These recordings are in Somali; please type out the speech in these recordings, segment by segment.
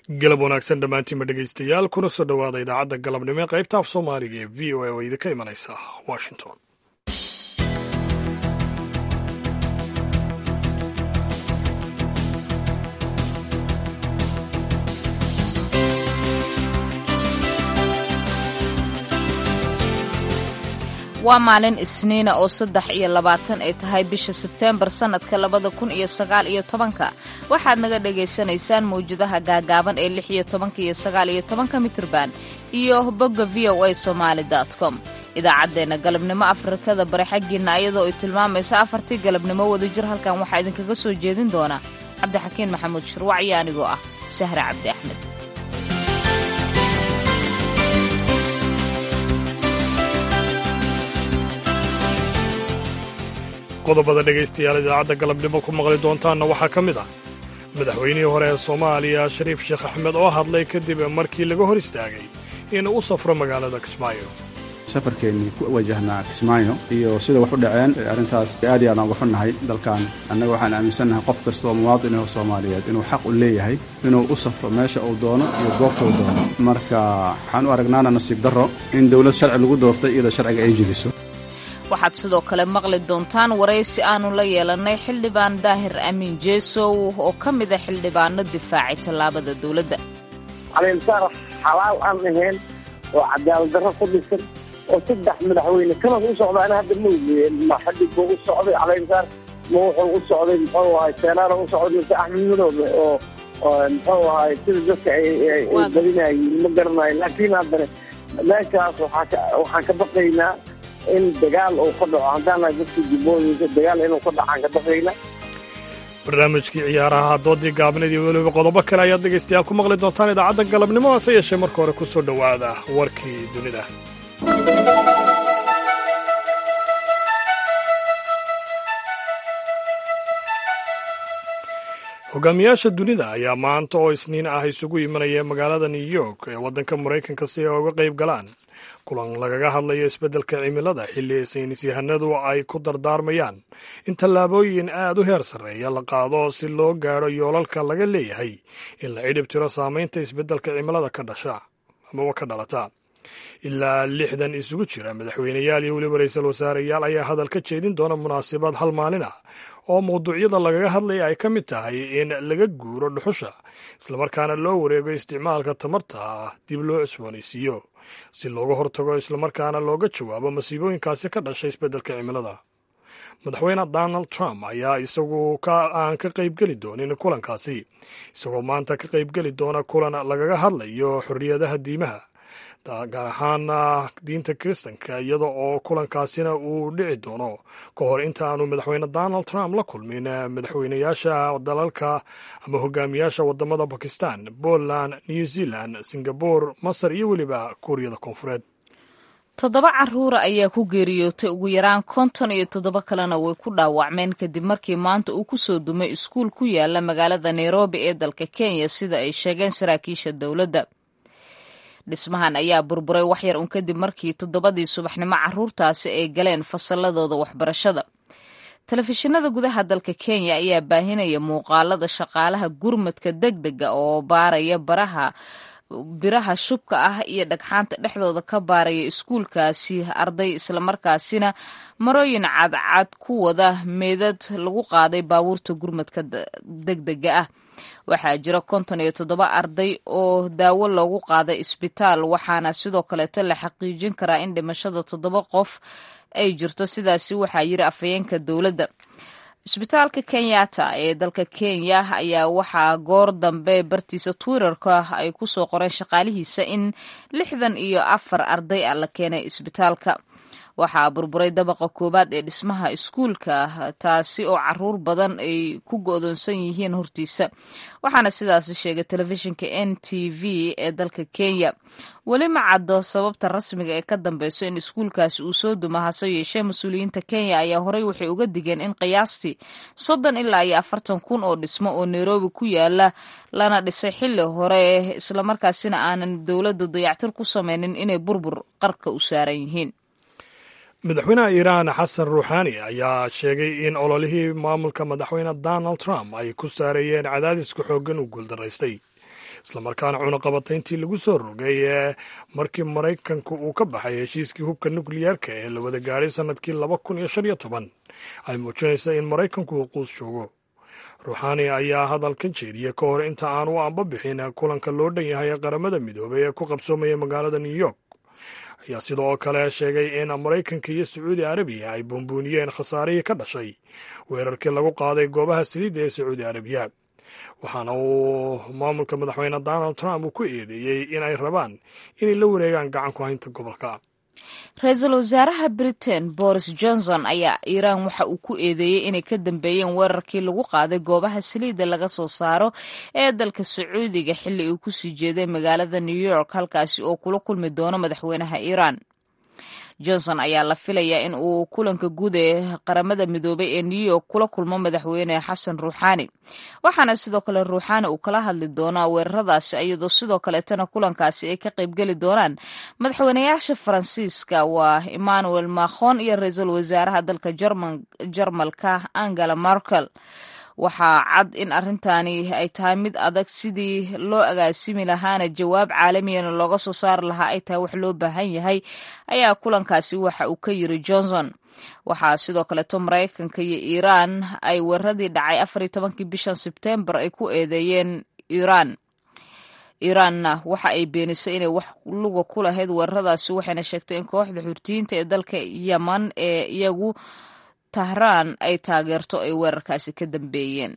galab wanaagsan dhammaantiinba dhegaystayaal kuna soo dhowaada idaacadda galabnimo ee qaybta af soomaaliga ee v o a oo idinka imanaysa washington waa maalin isniina oo saddex iyo labaatan ay tahay bisha sebteembar sannadka labada kun iyo sagaal iyo tobanka waxaad naga dhagaysanaysaan mawjadaha gaagaaban ee lix iyo tobanka iyo sagaal iyo tobanka mitirban iyo bogga v o a somaali com idaacaddeenna galabnimo afrikada bari xaggiinna ayadoo ay tilmaamaysa afartii galabnimo wadajir halkan waxaa idinkaga soo jeedin doona cabdixakiin maxamuud shirwac iyo anigoo ah sahre cabdi axmed qodobada dhegaystayaal idaacadda galabnimo ku maqli doontaanna waxaa ka mid ah madaxweynihii hore ee soomaaliya shariif sheekh axmed oo hadlay kadib markii laga hor istaagay inuu u safro magaalada kismaayo safarkeennii ku wajahnaa kismaayo iyo sida wax u dhaceen arrintaas aad iyo aadaan uga xunnahay dalkan annaga waxaan aaminsannahay qof kasta oo muwaadin oo soomaaliyeed inuu xaq u leeyahay inuu u safro meesha uu doono iyo goobta uu doono marka waxaan u aragnaana nasiib darro in dowlad sharci lagu doortay iyadoo sharciga ay jibiso waxaad sidoo kale maqli doontaan waraysi aanu la yeelannay xildhibaan daahir amiin jeesow oo ka mida xildhibaano difaacay tallaabada dowladda caleynsaar xalaal aan ahayn oo cadaalad darro ku dhisan oo saddex madaxweyne kanas u socdaana hadda ma ogeeye ma xadig buu u socday caleynsaar ma wuxuu u socday muxuu ahay seenaara u socday mise axmed madoobe oo muxuu ahay sida dadka ay badinayiin ma garanayo laakiin haddana meeshaas waxaan ka baqaynaa in dagaal uu ka dhaco haddaana dadka jubbooyinka dagaal inuu ka dhacaan ka baqayna barnaamijkii ciyaaraha doodii gaabneed iyo weliba qodobo kale ayaad dhegaystayaal ku maqli doontaan idaacadda galabnimo hase yeeshee marka hore ku soo dhowaada warkii dunida hogaamiyaasha dunida ayaa maanta oo isniin ah isugu imanaya magaalada new york ee waddanka maraykanka si ay uga qayb galaan kulan lagaga hadlayo isbeddelka cimilada xilli saynis yahanadu ay ku dardaarmayaan in tallaabooyin aad u heer sarreeya la qaado si loo gaadho yoolalka laga leeyahay in la cidhib tiro saamaynta isbeddelka cimilada ka dhasha amaba ka dhalata ilaa lixdan isugu jira madaxweyneyaal iyo weliba ra-iisul wasaareyaal ayaa hadal ka jeedin doona munaasabad hal maalin ah oo mawduucyada lagaga hadlaya ay ka mid tahay in laga guuro dhuxusha islamarkaana loo wareego isticmaalka tamarta dib loo cusboonaysiiyo si looga hortago islamarkaana looga jawaabo masiibooyinkaasi ka dhashay isbeddelka cimilada madaxweyne donald trump ayaa isagu aan ka qaybgeli doonin kulankaasi isagoo maanta ka qaybgeli doona kulan lagaga hadlayo xorriyadaha diimaha gaar ahaan diinta kiristanka iyada oo kulankaasina uu dhici doono ka hor inta aanu madaxweyne donald trump la kulmin madaxweyneyaasha dalalka ama hogaamiyaasha wadamada bakistan poland new zealand singabore masar iyo weliba kuuriyada koonfureed toddoba caruura ayaa ku geeriyootay ugu yaraan konton iyo toddoba kalena way ku dhaawacmeen kadib markii maanta uu ku soo dumay iskuul ku yaala magaalada nairobi ee dalka kenya sida ay sheegeen saraakiisha dowladda dhismahan ayaa burburay waxyar un kadib markii toddobadii subaxnimo caruurtaasi ay galeen fasalladooda waxbarashada telefishinada gudaha dalka kenya ayaa baahinaya muuqaalada shaqaalaha gurmadka deg dega oo baaraya baraha biraha shubka ah iyo dhagxaanta dhexdooda ka baaraya iskuulkaasi arday islamarkaasina marooyin cadcad ku wada meedad lagu qaaday baabuurta gurmadka degdega ah waxaa jira konton iyo toddoba arday oo daawo loogu qaaday isbitaal waxaana sidoo kaleeto la xaqiijin karaa in dhimashada toddoba qof ay jirto sidaasi waxaa yiri afhayeenka dowladda isbitaalka kenyatta ee dalka kenya ayaa waxaa goor dambe bartiisa twitterka ay ku soo qoreen shaqaalihiisa in lixdan iyo afar arday ah la keenay isbitaalka waxaa burburay dabaqa koowaad ee dhismaha iskuulka taasi oo caruur badan ay ku go'doonsan yihiin hortiisa waxaana sidaasi sheegay telefishinka n t v ee dalka kenya weli ma caddo sababta rasmiga ee ka dambeyso in iskuulkaasi uu soo duma hase yeeshee mas-uuliyiinta kenya ayaa horey waxay uga digeen in qiyaastii soddon ilaa iyo afartan kun oo dhismo oo nairobi ku yaala lana dhisay xilli hore islamarkaasina aanan dowladda dayactir ku sameynin inay burbur qarka u saaran yihiin madaxweynaha iiraan xasan ruuxaani ayaa sheegay in ololihii maamulka madaxweyne donald trump ay ku saareeyeen cadaadiska xooggan u guuldaraystay islamarkaana cunaqabatayntii lagu soo rogay ee markii maraykanku uu ka baxay heshiiskii hubka nukliyeerka ee la wada gaadhay sannadkii laba kun iyo shan iyo toban ay muujinaysa in maraykanku uu quus joogo ruuxaani ayaa hadalkan jeediyey ka hor inta aan u anba bixin kulanka loo dhan yahay ee qaramada midoobay ee ku qabsoomaya magaalada new york ayaa sidoo kale sheegay in maraykanka iyo sacuudi arabiya ay buunbuuniyeen khasaarihii ka dhashay weerarkii lagu qaaday goobaha saliidda ee sacuudi arabiya waxaana uu maamulka madaxweyne donald trump uu ku eedeeyey in ay rabaan inay la wareegaan gacan ku haynta gobolka ra-iisul wasaaraha britain boris johnson ayaa iiraan waxa uu ku eedeeyey inay ka dambeeyeen weerarkii lagu qaaday goobaha saliidda laga soo saaro ee dalka sacuudiga xilli uu kusii jeeday magaalada new york halkaasi oo kula kulmi doono madaxweynaha iiraan johnson ayaa la filayaa in uu kulanka guud ee qaramada midoobay ee new york kula kulmo madaxweyne xasan ruuxaani waxaana sidoo kale ruuxaani uu kala hadli doonaa weeraradaasi iyadoo sidoo kaleetana kulankaasi ay ka qaybgeli doonaan madaxweynayaasha faransiiska waa emmanuel macron iyo ra-iisul wasaaraha dalka jarmalka angela merkel waxaa cad in arrintani ay tahay mid adag sidii loo agaasimi lahaana jawaab caalamiyana looga soo saari lahaa ay tahay wax loo baahan yahay ayaa kulankaasi waxa uu ka yiri johnson waxaa sidoo kaleeto maraykanka iyo iiraan ay weeraradii dhacay afar iyo tobankii bishan sebtembar ay ku eedeeyeen iiraan iiraanna waxa ay beenisay inay wax luga ku lahayd weeraradaasi waxayna sheegtay in kooxda xurtiyiinta ee dalka yeman ee iyagu tahraan ay taageerto ay weerarkaasi ka dambeeyeen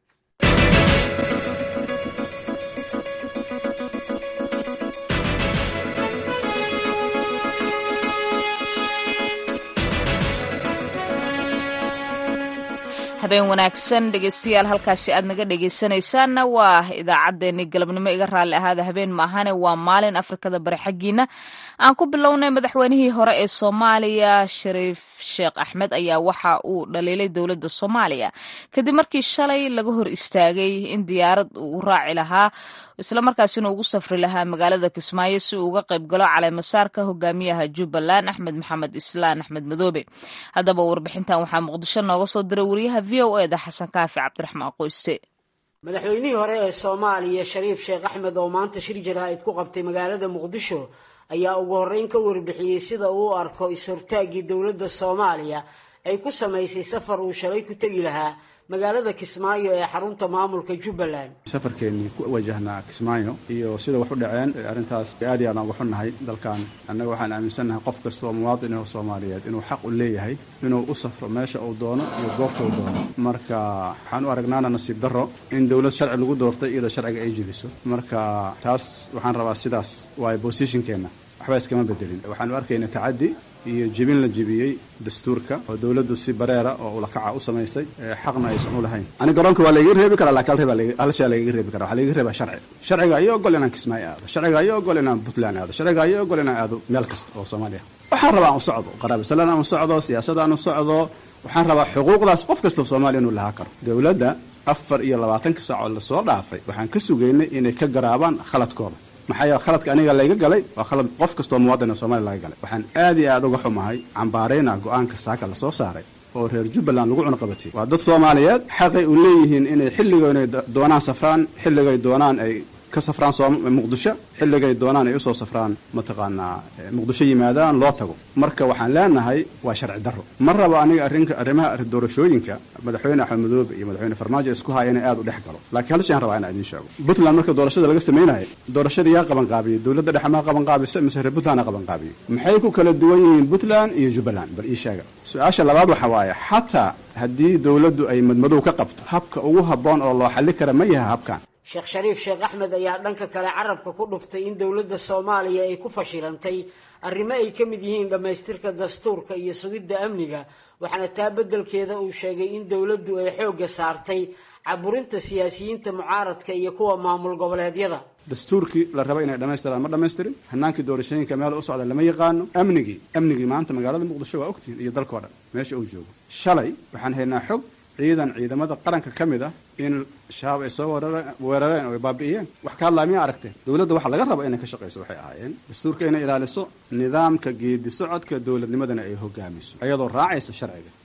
habeen wanaagsan dhegeystayaal halkaasi aad naga dhegeysanaysaanna waa idaacaddeenii galabnimo iga raalli ahaada habeen maahane waa maalin afrikada bari xaggiina aan ku bilownay madaxweynihii hore ee soomaaliya shariif sheekh axmed ayaa waxa uu dhaliilay dowladda soomaaliya kadib markii shalay laga hor istaagay in diyaarad uu raaci lahaa islamarkaasina ugu safri lahaa magaalada kismaayo si uu uga qayb galo caleemasaarka hogaamiyaha jubbaland axmed maxamed islaan axmed madoobe haddaba warbixintan waxaa muqdisho nooga soo diray wariyaha v o eda xasan kaafi cabdiraxmaan qoyste madaxweynihii hore ee soomaaliya shariif sheekh axmed oo maanta shir jaraa'id ku qabtay magaalada muqdisho ayaa ugu horreyn ka warbixiyey sida uu u arko is-hortaaggii dowladda soomaaliya ay ku samaysay safar uu shalay ku tegi lahaa magaalada kismaayo ee xarunta maamulka jubbaland safarkeennii ku wajahnaa kismaayo iyo sida wax u dhaceen arrintaas aad iyo aad aan uga xunnahay dalkan annaga waxaan aaminsannahay qof kasta oo muwaadin oo soomaaliyeed inuu xaq u leeyahay inuu u safro meesha uu doono iyo goobta uu doono marka waxaan u aragnaana nasiib darro in dowlad sharci lagu doortay iyadoo sharciga ay jeliso marka taas waxaan rabaa sidaas waayo bosishinkeenna waxba iskama bedelin waxaan u arkaynaa tacaddi iyo jebin la jebiyey dastuurka oo dowladdu si bareera oo ulakaca u samaysay xaqna aysan u lahayn ani garoonka waa layga reebi karaa laakiin hal shay lagaga reebi kara waxaa lagaga reebaa sharci sharciga ayaa ogol inaan kismaayo aado sharciga ayaa ogol inaan puntland aado sharciga ayaa ogol inaan aado meel kasta oo soomaaliya waxaan rabaa aan u socdo qaraabisalaan aan u socdo siyaasada aan u socdo waxaan rabaa xuquuqdaas qof kasta oo soomaaliya inuu lahaa karo dowladda afar iyo labaatanka saac oo lasoo dhaafay waxaan ka sugaynay inay ka garaabaan khaladkooda maxaa yeele khaladka aniga layga galay waa khalad qof kastoo muwaadin oo soomaliya laga galay waxaan aad iyo aad uga xumahay cambaarayna go-aanka saaka lasoo saaray oo reer jubbaland lagu cunaqabatay waa dad soomaaliyeed xaqay u leeyihiin inay xilligo inay doonaan safraan xilligay doonaan ay ka safraan muqdisho xilligay doonaan ay usoo safraan mataqaanaa muqdisho yimaadaan loo tago marka waxaan leenahay waa sharci darro ma rabo aniga arrinka arrimaha doorashooyinka madaxweyne axmed madoobe iyo madaxweyne farmaajo isku haya inay aad u dhex galo laakiin hal shay aan rabaa inaan idiin sheego puntland marka doorashada laga samaynayo doorashada yaa qabanqaabiyey dowladda dhexe maa qabanqaabisa mise reer puntland a qabanqaabiyey maxay ku kala duwan yihiin puntland iyo jubbaland bal ii sheega su-aasha labaad waxa waaye xataa haddii dowladdu ay madmadow ka qabto habka ugu habboon oo loo xalli kara ma yaha habkan sheekh shariif sheekh axmed ayaa dhanka kale carabka ku dhuftay in dowladda soomaaliya ay ku fashilantay arrimo ay ka mid yihiin dhammaystirka dastuurka iyo sugidda amniga waxaana taa beddelkeeda uu sheegay in dowladdu ay xoogga saartay caburinta siyaasiyiinta mucaaradka iyo kuwa maamul goboleedyada dastuurkii la raba inay dhammaystiraan ma dhammaystirin hanaankii doorashooyinka meel u socda lama yaqaano amnigii amnigii maanta magaalada muqdisho waa ogtihin iyo dalkao dhan meesha uu joogo shalay waxaan haynaa xog ciidan ciidamada qaranka ka mid ah in shabaab ay soo weerareen oo ay baabi'iyeen wax ka hadlaa miyaa aragteen dowladda waxa laga raba inay ka shaqayso waxay ahaayeen dastuurka inay ilaaliso nidaamka geedi socodka dowladnimadana ay hogaamiso ayadoo raacaysa sharciga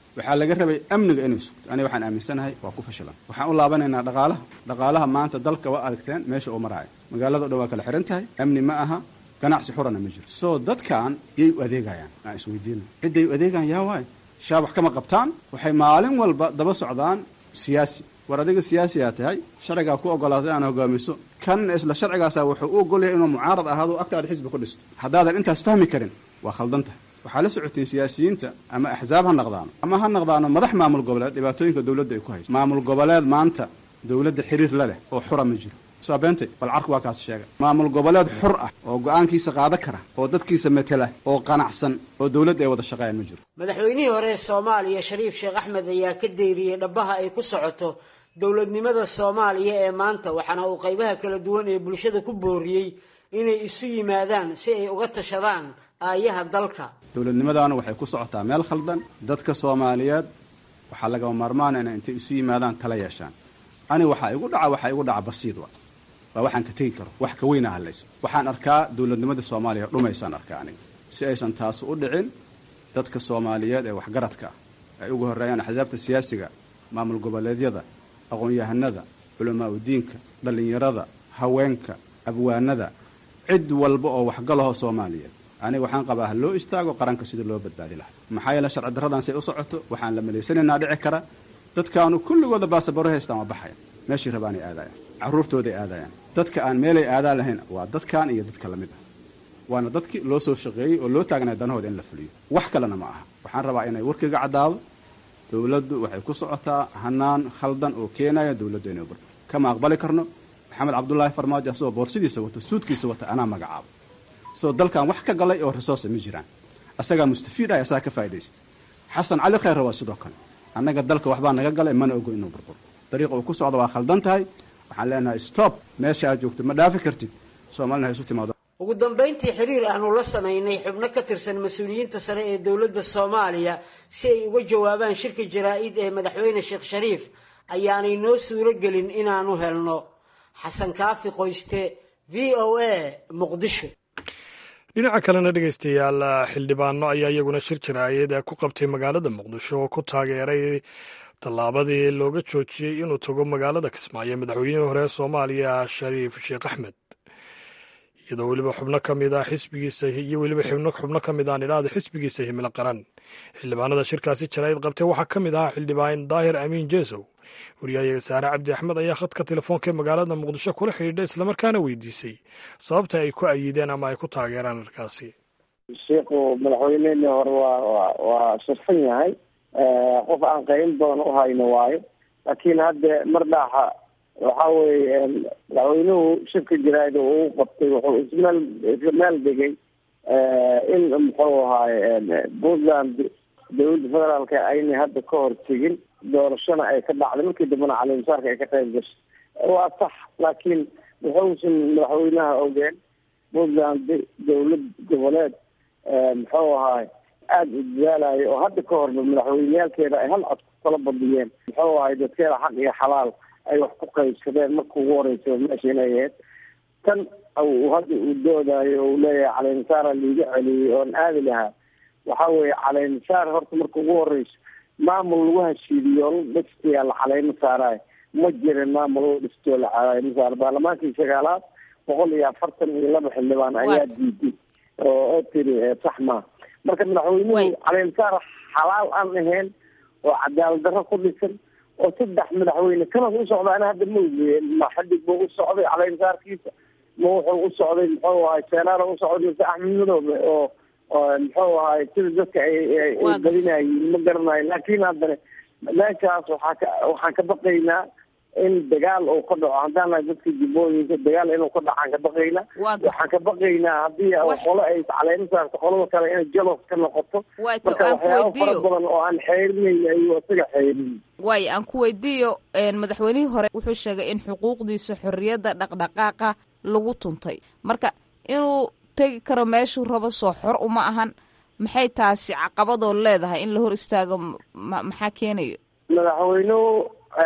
waxaa laga rabay amniga inay sugto aniga waxaan aaminsanahay waa ku fashilan waxaan u laabanaynaa dhaqaalaha dhaqaalaha maanta dalka waa aragteen meesha uu maraayo magaalada o dhan waa kala xihan tahay amni ma aha ganacsi xurana ma jiro soo dadkan yay u adeegayaan aan isweydiina cidday u adeegayaan yaa waayo shaab wax kama qabtaan waxay maalin walba daba socdaan siyaasi war adiga siyaasiyaa tahay sharcigaa ku ogolaatay aan hogaamiso kan isla sharcigaasa wuxuu u ogolyahay inuu mucaarad ahaado agtaada xisbi ku dhisto haddaadan intaas fahmi karin waa khaldan tahay waxaa la socoteen siyaasiyiinta ama axsaab ha naqdaano ama ha naqdaano madax maamul goboleed dhibaatooyinka dowladda ay ku hayso maamul goboleed maanta dowladda xiriir la leh oo xura ma jiro soo beentay bal carku waa kaas sheega maamul goboleed xur ah oo go-aankiisa qaada kara oo dadkiisa matela oo qanacsan oo dowladda ay wada shaqeeyaan ma jiro madaxweynihii hore ee soomaaliya shariif sheekh axmed ayaa ka deeriyey dhabbaha ay ku socoto dowladnimada soomaaliya ee maanta waxaana uu qaybaha kala duwan ee bulshada ku booriyey inay isu yimaadaan si ay uga tashadaan aayaha dalka dowladnimadaana waxay ku socotaa meel khaldan dadka soomaaliyeed waxaa lagama maarmaana inay intay isu yimaadaan tala yeeshaan ani waxaa igu dhaca waxaa igu dhaca basiid wa waa waxaan ka tegi karo wax ka weyna hadlaysa waxaan arkaa dowladnimada soomaaliya dhumaysaan arkaa aniga si aysan taas u dhicin dadka soomaaliyeed ee waxgaradka ah ay ugu horreeyaan axsaabta siyaasiga maamul goboleedyada aqoon-yahanada culamaa udiinka dhallinyarada haweenka abwaanada cid walba oo waxgalaho soomaaliyeed aniga waxaan qabaa ha loo istaago qaranka sida loo badbaadi lahaa maxaa yeele sharci darradan say u socoto waxaan la malaysanaynaa dhici kara dadkaanu kulligooda baasabaro haystaan waa baxaya meeshii rabaanay aadayaan carruurtooday aadayaan dadka aan meelay aadaan lahayn waa dadkan iyo dadka lamid ah waana dadkii loo soo shaqeeyey oo loo taagnay danahooda in la fuliyo wax kalena ma aha waxaan rabaa inay warkiga caddaado dowladdu waxay ku socotaa hanaan khaldan oo keenaya dowladdu inay bur kama aqbali karno maxamed cabdulaahi farmaajo asagoo boorsidiisa wato suudkiisa wata anaa magacaabo soo dalkan wax ka galay oo resource ma jiraan asagaa mustafiid ah asagaa ka faa'idaysta xasan cali khayre waa sidoo kale annaga dalka waxbaa naga galay mana ogo inuu burburo dariiqa uu ku socda waa khaldan tahay waxaan leenahay stop meesha aad joogto ma dhaafi kartid soomaalina ha isu timaado ugu dambayntii xiriir aanu la samaynay xubno ka tirsan mas-uuliyiinta sare ee dowladda soomaaliya si ay uga jawaabaan shirka jaraa-id ee madaxweyne sheekh shariif ayaanay noo suuro gelin inaanu helno xasan kaafi qoyste v o a muqdisho dhinaca kalena dhegeystayaal xildhibaano ayaa iyaguna shir jaraayad ku qabtay magaalada muqdisho oo ku taageeray tallaabadii looga joojiyey inuu tago magaalada kismaayo madaxweynihii hore ee soomaaliya shariif sheekh axmed iyadoo weliba xubno ka mid ah xisbigiisa iyo weliba xubno ka mid aan idhaahda xisbigiisa himilo qaran xildhibaanada shirkaasi jaraa'id qabtay waxaa ka mid ahaa xildhibaan daahir amiin jeesow wariyahayaga saare cabdi axmed ayaa khadka telefoonka ee magaalada muqdisho kula xidhiidha islamarkaana weydiisay sababta ay ku ayideen ama ay ku taageeraan arkaasi sheikhu madaxweynehii hore waa wa waa shirsan yahay qof aan qayn badan u hayno waayo laakiin hadda mar dhaaxa waxa weeye madaxweynuhu shirka jaraa'id uu qabtay wuxuu ismeel isla meel degay in muxuu ahaaye puntland dowladda federaalka aynay hadda ka hor tegin doorashona ay ka dhacday markii dambena calimusaarka ay ka qayb gashay waa sax laakiin wuxuusan madaxweynaha ogeen puntland dowlad goboleed muxuu ahaay aada u dadaalayo oo hadda ka horba madaxweyneyaalkeeda ay hal cod ku kala badiyeen muxuu ahay dadkeeda xaq iyo xalaal ay wax ku qaybsadeen marka ugu horeysa meesha inay ahayd tan hadda uu doodayo uu leeyahay caleynsaara liiga celiyey oon aadi lahaa waxa weeye caleynsaar horta marka ugu horeyso maamul lagu hashiidiyo la dhistayaa la caleymo saarayo ma jirin maamul la dhistoo la caleymo saaro baarlamaankii sagaalaad boqol iyo afartan iyo laba xildhibaan ayaa diiday oo oo tiri sax maa marka madaxweynuhu caleynsaar xalaal aan ahayn oo cadaalad darro ku dhisan oo saddex madaxweyne kanas u socda ana hadda ma ogeeye ma xadig buu u socday caleynsaarkiisa ma wuxuu u socday muxuu ahay seenaara u socday mise axmed madoobe oo muxuu ahay sida dadka ay badinayiin ma garanayo laakiin haddana meeshaas waxaa ka waxaan ka baqaynaa in dagaal uu ka dhaco haddaan nahay dadka jubbooyinka dagaal inuu ka dhacaan ka baqaynaa waxaan ka baqaynaa haddii qolo ay caleymo saarto qolada kale inay jalos ka noqoto marka waxyaaba fara badan oo aan xeerinayna ayuu isaga xeerin waayo aan ku weydiiyo madaxweynihii hore wuxuu sheegay in xuquuqdiisa xorriyadda dhaqdhaqaaqa lagu tuntay marka inuu tegi karo meeshuu rabo soo xor uma ahan maxay taasi caqabadoo leedahay in la hor istaago maxaa keenayo madaxweynuhu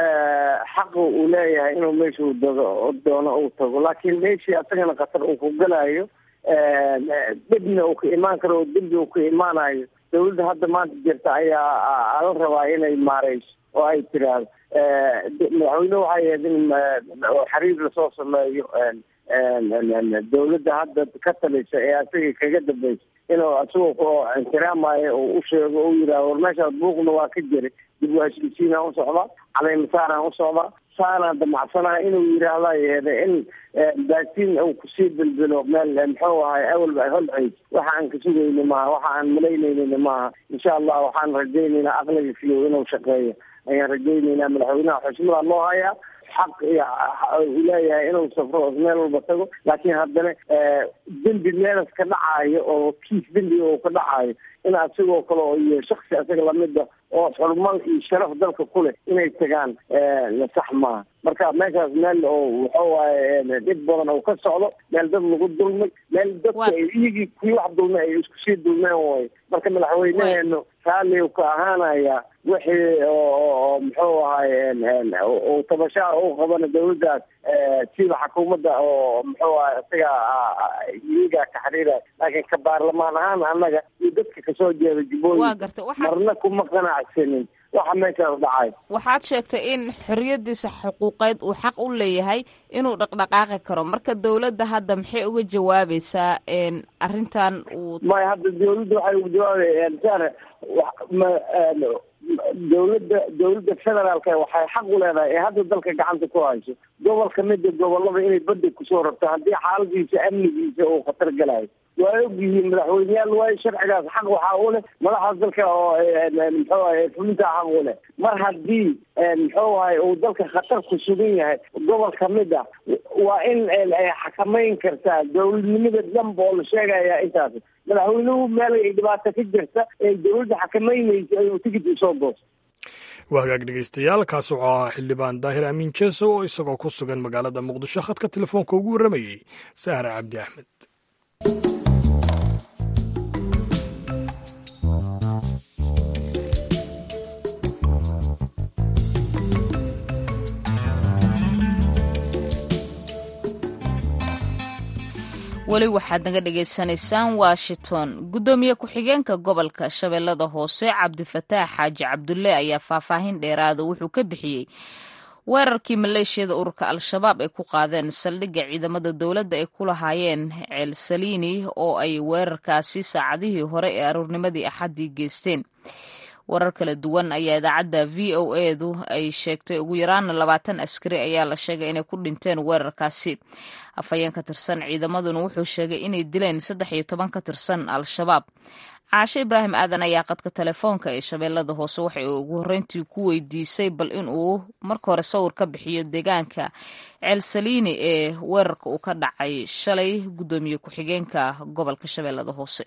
xaqa uu leeyahay inuu meeshuu dago doono uu tago laakiin meeshii asagana khatar uu ku galayo dhibna uu ka imaan karo oo dembi uu ka imaanayo dawladda hadda maanta jirta ayaa la rabaa inay maareyso oo ay tiraahdo madaxweyne waxay ahayd in xiriir lasoo sameeyo dawladda hadda ka talisa ee asaga kaga dambeysa inuu asagoo ixtiraamayo oo u sheego o yidhahdo war meeshaas buuqna waa ka jiray dib u heshiisiinaan u socdaa caleymasaaraan u socdaa saanaan damacsanaha inuu yidhaahda yeede in baatiin uu kusii bilbilo meel muxuu ahay awalba holceys waxa aan ka sugayni maaha waxa aan malaynaynin maaha insha allah waxaan rajaynaynaa aqliga fiyow inuu shaqeeyo ayaan rajaynaynaa madaxweynaha xushmada loo hayaa xaq iyo uu leeyahay inuu safro meel walba tago laakiin haddana dembi meelas ka dhacaayo oo kiis dembiga uu ka dhacaayo in asigoo kale oo iyo shaksi asaga lamida oo xurmal iyo sharaf dalka ku leh inay tagaan sax maaha marka meeshaas meel oo wuxuu waaye dhib badan oo ka socdo meel dad lagu dulmay meel dadka iyagii kuwii wax dulmay ay isku sii dulmeen way marka madaxweyneheenu raalli ka ahaanaya wixii oo muxuu ahay uu tabashaa u qabana dawladdaas sida xukuumadda oo muxuu ahay isaga iyagaa ka xiriira laakiin ka baarlamaan ahaan annaga iyo dadka kasoo jeeda jubbooyin marna kuma qanacsanin waxa meeshaas dhacay waxaad sheegtay in xorriyadiisa xuquuqeed uu xaq u leeyahay inuu dhaqdhaqaaqi karo marka dawladda hadda maxay uga jawaabaysaa arrintan uu maya hadda dawladda waxay uga jawaabayaan dawladda dawladda federaalka waxay xaq u leedahay ee hadda dalka gacanta ku hayso gobol kamida gobolada inay badda kusoo rabto haddii xaaladiisa amnigiisa uu khatar galayo waa ogyihiin madaxweyneyaal waayo sharcigaas xaq waxaa u leh madaxaas dalka oo muxuu ahay fulinta xaq u leh mar haddii muxuu ahay uu dalka khatar ku sugan yahay gobol kamid ah waa in ay xakamayn kartaa dawladnimada dhanba oo la sheegaya intaas madaxweynuhu meel ay dhibaato ka jirta ee dawladda xakamaynaysa ayuu tigid usoo goosto waa hagaag dhegeystayaal kaas wuxuu ahaa xildhibaan daahir amiin jeeso oo isagoo ku sugan magaalada muqdisho khadka telefoonka ugu warramayey sahre cabdi axmed weli waxaad naga dhagaysanaysaan washington guddoomiye ku-xigeenka gobolka shabeellada hoose cabdifataax xaaji cabdulle ayaa faahfaahin dheeraada wuxuu ka bixiyey weerarkii maleeshiyada ururka al-shabaab ay ku qaadeen saldhigga ciidamada dowladda ay ku lahaayeen ceel saliini oo ay weerarkaasi saacadihii hore ee aroornimadii axaddii geysteen warar kala duwan ayaa idaacadda v o edu ay sheegtay ugu yaraana labaatan askari ayaa la sheegay inay ku dhinteen weerarkaasi afhayeen ka tirsan ciidamaduna wuxuu sheegay inay dileen saddex iyo toban ka tirsan al-shabaab caashe ibraahim aadan ayaa qadka telefoonka ee shabeellada hoose waxay ugu horreyntii ku weydiisay bal in uu marka hore sawir ka bixiyo deegaanka ceel saliini ee weerarka uu ka dhacay shalay guddoomiye ku-xigeenka gobolka shabeellada hoose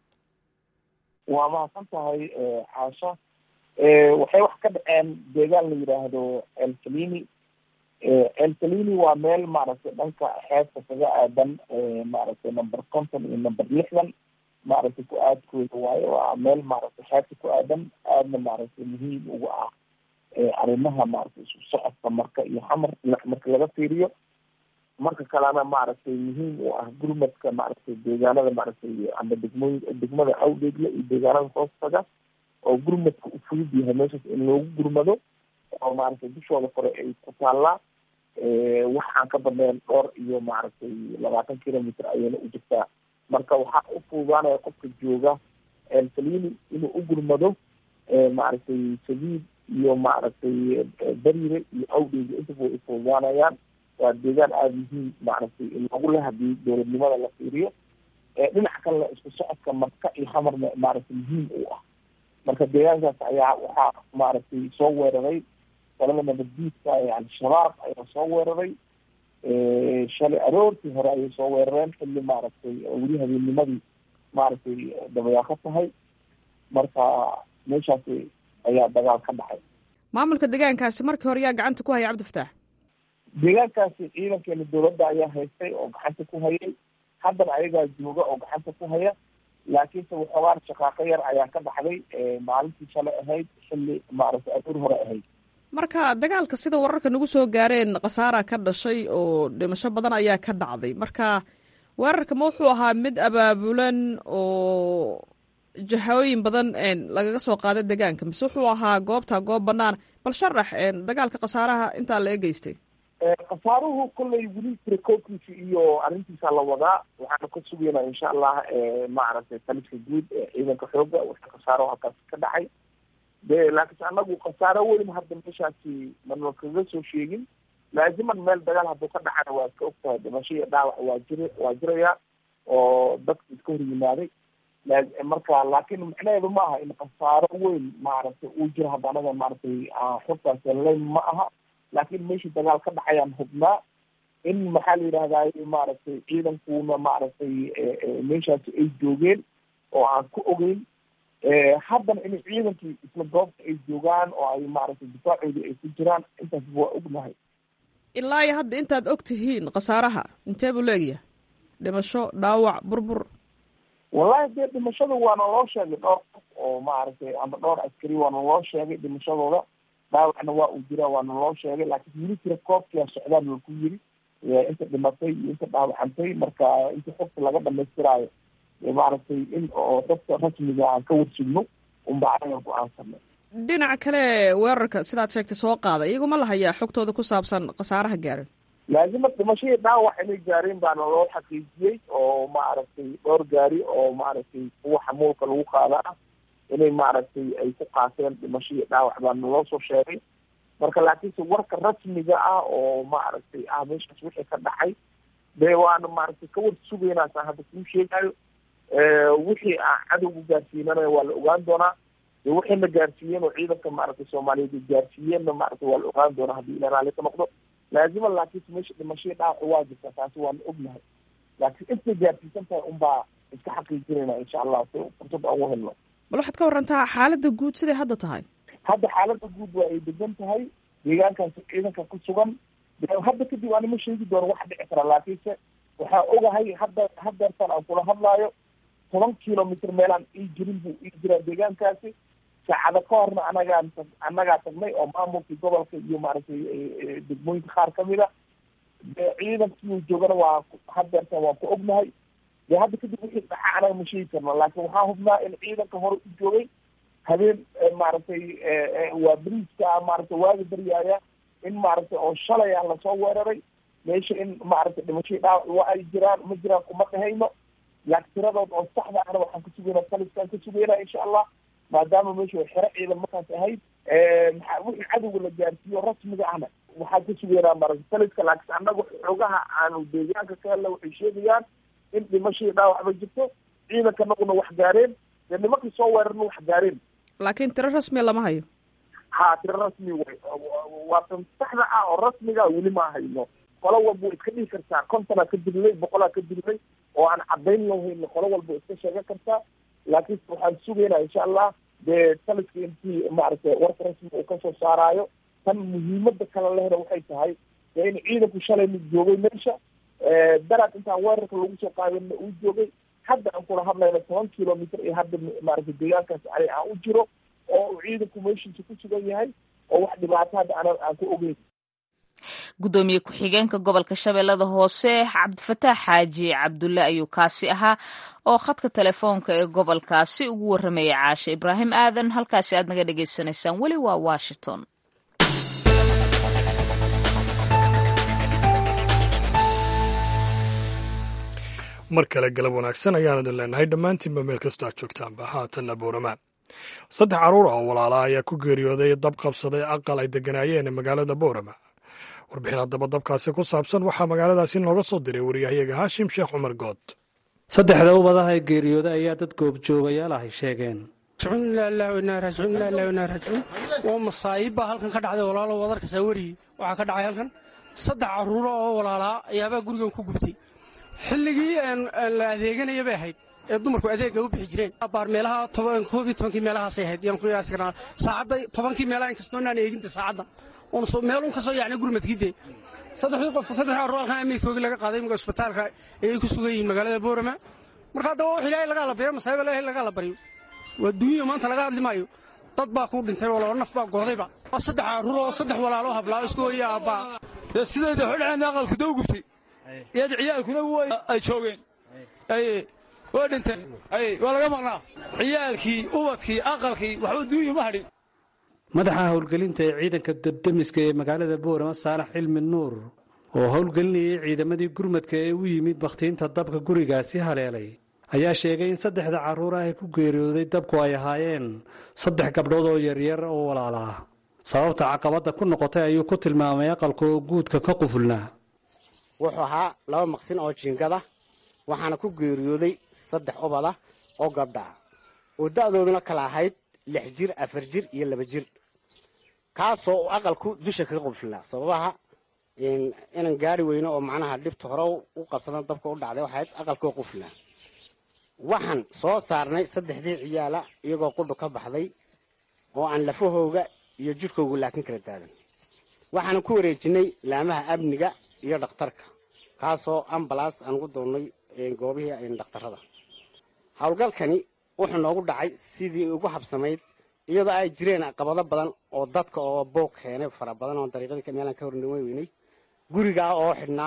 waa mahadsan tahay xaasha waxay wax ka dhaceen deegaan la yidhaahdo el salini el salini waa meel maaragtay dhanka xeebta kaga aadan maaragtay number conton iyo number lixdan maaragtay ku aadkooda waayo waa meel maaragtay xeebta ku aadan aadna maaragtay muhiim uga ah arrimaha maaragtay isu socodka marka iyo xamar marka laga fiiriyo marka kalena maaragtay muhiim u ah gurmadka maaragtay deegaanada maaragtay ama degmooyin degmada awdheegle iyo deegaanada hoostaga oo gurmadka u fudud yahay meeshaas in loogu gurmado oo maaragtay dushooda kore ay ku taallaa waxaan ka badnayn dhowr iyo maaragtay labaatan kilometer ayayna u jirtaa marka waxaa u fududaanaya qofka jooga salini inuu u gurmado maaragtay sabiid iyo maaragtay beriire iyo awdheegle intaba way ufududaanayaan waa deegaan aada muhiim maaragtay in lagu leh hadii dowladnimada la fiiriyo dhinac kalena isku socodka marka iyo hamarna maaragtay muhiim u ah marka deegaankaas ayaa waxaa maaragtay soo weeraray qolada nabaddiidka ee al-shabaab ayaa soo weeraray shalay aroortii hore ayay soo weerareen xilli maaragtay weli habeenimadii maaragtay dabayaaqo tahay marka meeshaas ayaa dagaal ka dhacay maamulka deegaankaasi markii hore yaa gacanta ku haya cabdifataax deegaankaasi ciidankeena dowladda ayaa haystay oo gacanta ku hayay haddana ayagaa jooga oo gacanta ku haya laakiinse waxoogaan shaqaaqo yar ayaa ka dhacday maalintii shalay ahayd xilli maaragtay aduur hore ahayd marka dagaalka sida wararka nagu soo gaareen khasaara ka dhashay oo dhimasho badan ayaa ka dhacday marka weerarka ma wuxuu ahaa mid abaabulan oo jahooyin badan lagaga soo qaaday deegaanka mise wuxuu ahaa goobta goob banaan bal sharax dagaalka khasaaraha intaa laga geystay khasaaruhu kollay weli tirakoobkiisa iyo arrintiisa la wadaa waxaana ka sugaynaa insha allah maaragtay taliska guud ee ciidanka xooga wixii khasaaro halkaas ka dhacay de laakiinse anagu khasaaro weyn hadda meeshaasi mana kaga soo sheegin laaziman meel dagaal hadduu ka dhacana waa iska ogtahay dhimasho iyo dhaawac waa jira waa jiraya oo dadka iska hor yimaaday marka laakiin macnaheedu ma aha in khasaaro weyn maaragtay uu jiro hadda anaga maaragtay xogtaas layn ma aha laakiin meeshii dagaal ka dhacayaan hubnaa in maxaa la yidhahdaay maaragtay ciidankuna maaragtay meeshaasi ay joogeen oo aan ku ogeyn haddana in ciidankii isla goobta ay joogaan oo ay maaragtay difaacoodii ay ku jiraan intaas waa ognahay ilaa iyo hadda intaad og tihiin khasaaraha intee buu leegyahay dhimasho dhaawac burbur wallahi dee dhimashada waana loo sheegay dhowr qof oo maaragtay ama dhowr askari waana loo sheegay dhimashadooda dhaawacna waa uu jiraa waana loo sheegay laakiin wili tira koobkia socdaan la ku yiri inta dhimatay iyo inta dhaawacantay marka inta xogta laga dhamaystiraayo maaragtay in oo dadka rasmiga aan ka warsugno unba anaga go-aansanay dhinaca kale weerarka sidaad sheegtay soo qaada iyaguma la hayaa xogtooda ku saabsan khasaaraha gaaran laazima dhimashadii dhaawac inay gaareen baana loo xaqiijiyey oo maaragtay dhowr gaari oo maaragtay kuwa xamuulka lagu qaada ah inay maaragtay ay ku qaateen dhimashadii dhaawac baana loo soo sheegay marka laakiinse warka rasmiga ah oo maaragtay ah meeshaas wixii ka dhacay dee waana maaragtay ka war sugaynaasa hadda kuu sheegayo wixii aan cadowga gaarsiinana waa la ogaan doonaa de waxayna gaarsiiyeen oo ciidanka maaragtay soomaaliyeed ay gaarsiiyeenna maaragtay waa la ogaan doonaa haddii ila raalli ka noqdo laazima laakiinse meesha dhimashadii dhaawaca waa jirta taasi waana ognahay laakiin intay gaarsiisan tahay unbaa iska xaqiijinayna insha allah si fursad aan u helno bal waxaad ka warantaa xaaladda guud siday hadda tahay hadda xaaladda guud waa ay degan tahay deegaankaasi ciidanka ku sugan hadda kadib anima sheegi doono wax dhici kara laakiinse waxaa ogahay hadda hadeertan aan kula hadlaayo toban kilomitr meelaan ii jirin buu ii jiraa deegaankaasi saacada ka horna anagaan annagaa tagnay oo maamulkii gobolka iyo maaragtay degmooyinka qaar kamid a de ciidankii joogana waa hadeertan waan ku ognahay de hadda kadib wixii dhaca anaga ma sheegi karno laakiin waxaa hubnaa in ciidanka hore u joogay habeen maaragtay waa briiska maaragtay waaga baryaaya in maaragtay oo shalay ah lasoo weeraray meesha in maaragtay dhimashadii dhaawac waa ay jiraan ma jiraan kuma dhahayno laakiin tiradood oo saxda ahna waxaan ka sugaynaa taliskaan ka sugaynaa insha allah maadaama meesha way xero ciidan markaas ahayd maa wixii cadowga la gaarsiiyo rasmiga ahna waxaan ka sugaynaa maaragtay taliska laakiin annaga xoogaha aanu deegaanka ka helna waxay sheegayaan in dhimashadii dhaawacba jirto ciidanka naguna wax gaareen dee nimankii soo weerarna wax gaareen laakiin tiro rasmiya lama hayo ha tiro rasmi way waa tan saxda ah oo rasmiga weli ma hayno qolo walba way iska dhihi kartaa kontonaa ka dilnay boqolaa ka dilnay oo aan cadayn lahayn qolo walba iska sheegan kartaa laakiin waxaan sugaynaa insha allah dee taliska intii maaragtay warka rasmiga uu kasoo saaraayo tan muhiimada kale lehna waxay tahay dee in ciidanku shalay mid joogay meesha daraad intaan weerarka lagu soo qaadana uu joogay hadda aan kula hadlayna toban kilomitr iyo hadda maaragtay deegaankaas ani aan u jiro oo uu ciidanku meeshiisa ku sugan yahay oo wax dhibaato hadda ana aan ku ogeyn gudoomiye ku-xigeenka gobolka shabeellada hoose cabdifataax xaaji cabdulle ayuu kaasi ahaa oo khadka telefoonka ee gobolkaasi ugu warramaya caashe ibraahim aadan halkaasi aad naga dhagaysanaysaan weli waa washington mar kale galab wanaagsan ayaan idin leenahay dhammaantiinba meel kastoo aad joogtaanba haatanna boorama saddex carruur ah oo walaala ayaa ku geeriyooday dab qabsaday aqal ay degganaayeen magaalada boorama warbixin haddaba dabkaasi ku saabsan waxaa magaaladaasi nooga soo diray waryahayaga haashim sheekh cumar good saddexda ubadaha ee geeriyooda ayaa dad goobjoogayaal ahay sheegeen waa masaayibbaa halkan ka dhacday walaalo wadarkasaa werigi waxaa ka dhacay halkan saddex carruuro oo walaalaa ayaabaa gurigan ku gubtay xilligii la adeeganaya bay ahayd ee dumarku adeegga u bixi jireen baar meelaha koob iyo tobankii meelahaasay ahayd yaan ku qiyaasi karnaa saacadda tobankii meelaha inkastoo inaan eeginta saacadda meelun ka soo yacnay gurmadkiide saddexdii qof saddex carruur halkan amiidkoogii laga qaaday imika isbitaalka ayay ku sugan yihiin magaalada boorama marka haddaba wax ilaahay lagaa la baryo masaayiba ilaahay lagaa la baryo waa duunya maanta laga hadli maayo dad baa ku dhintay oo laba naf baa goodayba waa saddex carruur oo saddex walaalo hablaa isku hooya aabbaa dee sidayda xodhaceen aqalku daw gubtay iyada ciyaalkuna ay joogeen waa dhinteen ay waa laga maqnaa ciyaalkii ubadkii aqalkii waxba duunya ma hadhin madaxa howlgelinta ee ciidanka debdemiska ee magaalada boorama saalax cilmi nuur oo howlgelinayay ciidamadii gurmadka ee u yimid bakhtiinta dabka gurigaasi haleelay ayaa sheegay in saddexda carruur ah ee ku geeriyooday dabku ay ahaayeen saddex gabdhood oo yaryar oo walaala ah sababta caqabadda ku noqotay ayuu ku tilmaamay aqalka oo guudka ka qufulnaa wuxuu ahaa laba maqsin oo jiingada waxaana ku geeriyooday saddex ubada oo gabdha ah oo da'dooduna kala ahayd lix jir afar jir iyo laba jir kaasoo uu aqalku dusha kaga qufulnaa sababaha inaan gaari weyno oo macnaha dhibta hore u qabsadan dabka u dhacday waxayd aqalkoo qufulnaa waxaan soo saarnay saddexdii ciyaala iyagoo qudhu ka baxday oo aan lafahooga iyo jidhkoogu laakin kala daadan waxaana ku wareejinay laamaha amniga iyo dhakhtarka kaasoo ambalaas aan ugu doonnay goobihii dhakhtarrada howlgalkani wuxuu noogu dhacay sidii ugu habsamayd iyadoo ay jireen caqabado badan oo dadka oo boog keenay fara badan oo dariiqadii meelaan ka hornima weynay gurigaa oo xidhnaa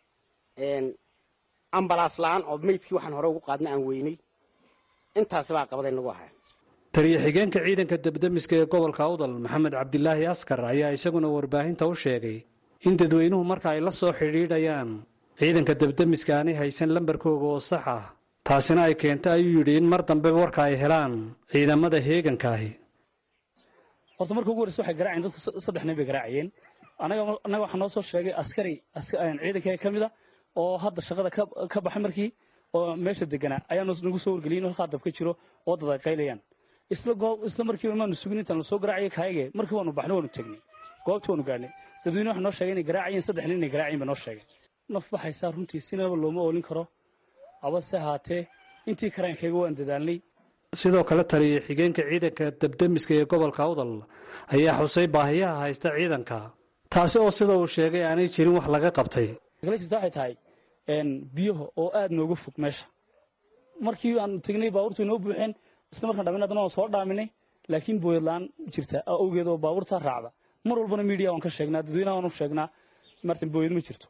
ambalaas la-aan oo meydkii waxaan hore ugu qaadna aan weynay intaasibaa caqabaday nagu ahay taliya xigeenka ciidanka debdemiska ee gobolka awdal maxamed cabdilaahi askar ayaa isaguna warbaahinta u sheegay in dadweynuhu marka ay la soo xidhiidhayaan ciidanka debdemiska aanay haysan lambarkooga oo sax ah taasina ay keenta ayuu yidhi in mar dambe warka ay helaan ciidamada heegankaahi horta marka ugu horreysa waxay garaaceen dadku saddex nin bay garaacayeen annaga waxaa noo soo sheegay askari ciidanka ka mida oo hadda shaqada ka baxay markii oo meesha deganaa ayaa nagu soo wargeliyay in halkaa dab ka jiro oo dad ay qaylayaan isla markiiba maanu sugin intaan lasoo garaacaya kaayage markii waanu baxnay waanu tegnay goobta waanu gaadhnay dadweyne waxa noo sheegay inay garaacayeen saddex nin inay garaacayeen ba noo sheegay naf baxaysaa runtii sinaba looma oolin karo abase haatee intii karaankayga waan dadaalnay sidoo kale taliya xigeenka ciidanka debdemiska ee gobolka awdal ayaa xusay baahiyaha haysta ciidanka taasi oo sida uu sheegay aanay jirin wax laga qabtay kala jirta waxay tahay biyaha oo aad nooga fog meesha markii aan tegnay baabuurtu inoo buuxeen isla markaan dhamin haddana waan soo dhaaminay laakiin booyad la-aan jirta awgeed oo baabuurta raacda mar walbana miidiya waan ka sheegnaa dadweynaha waan u sheegnaa martan booyad ma jirto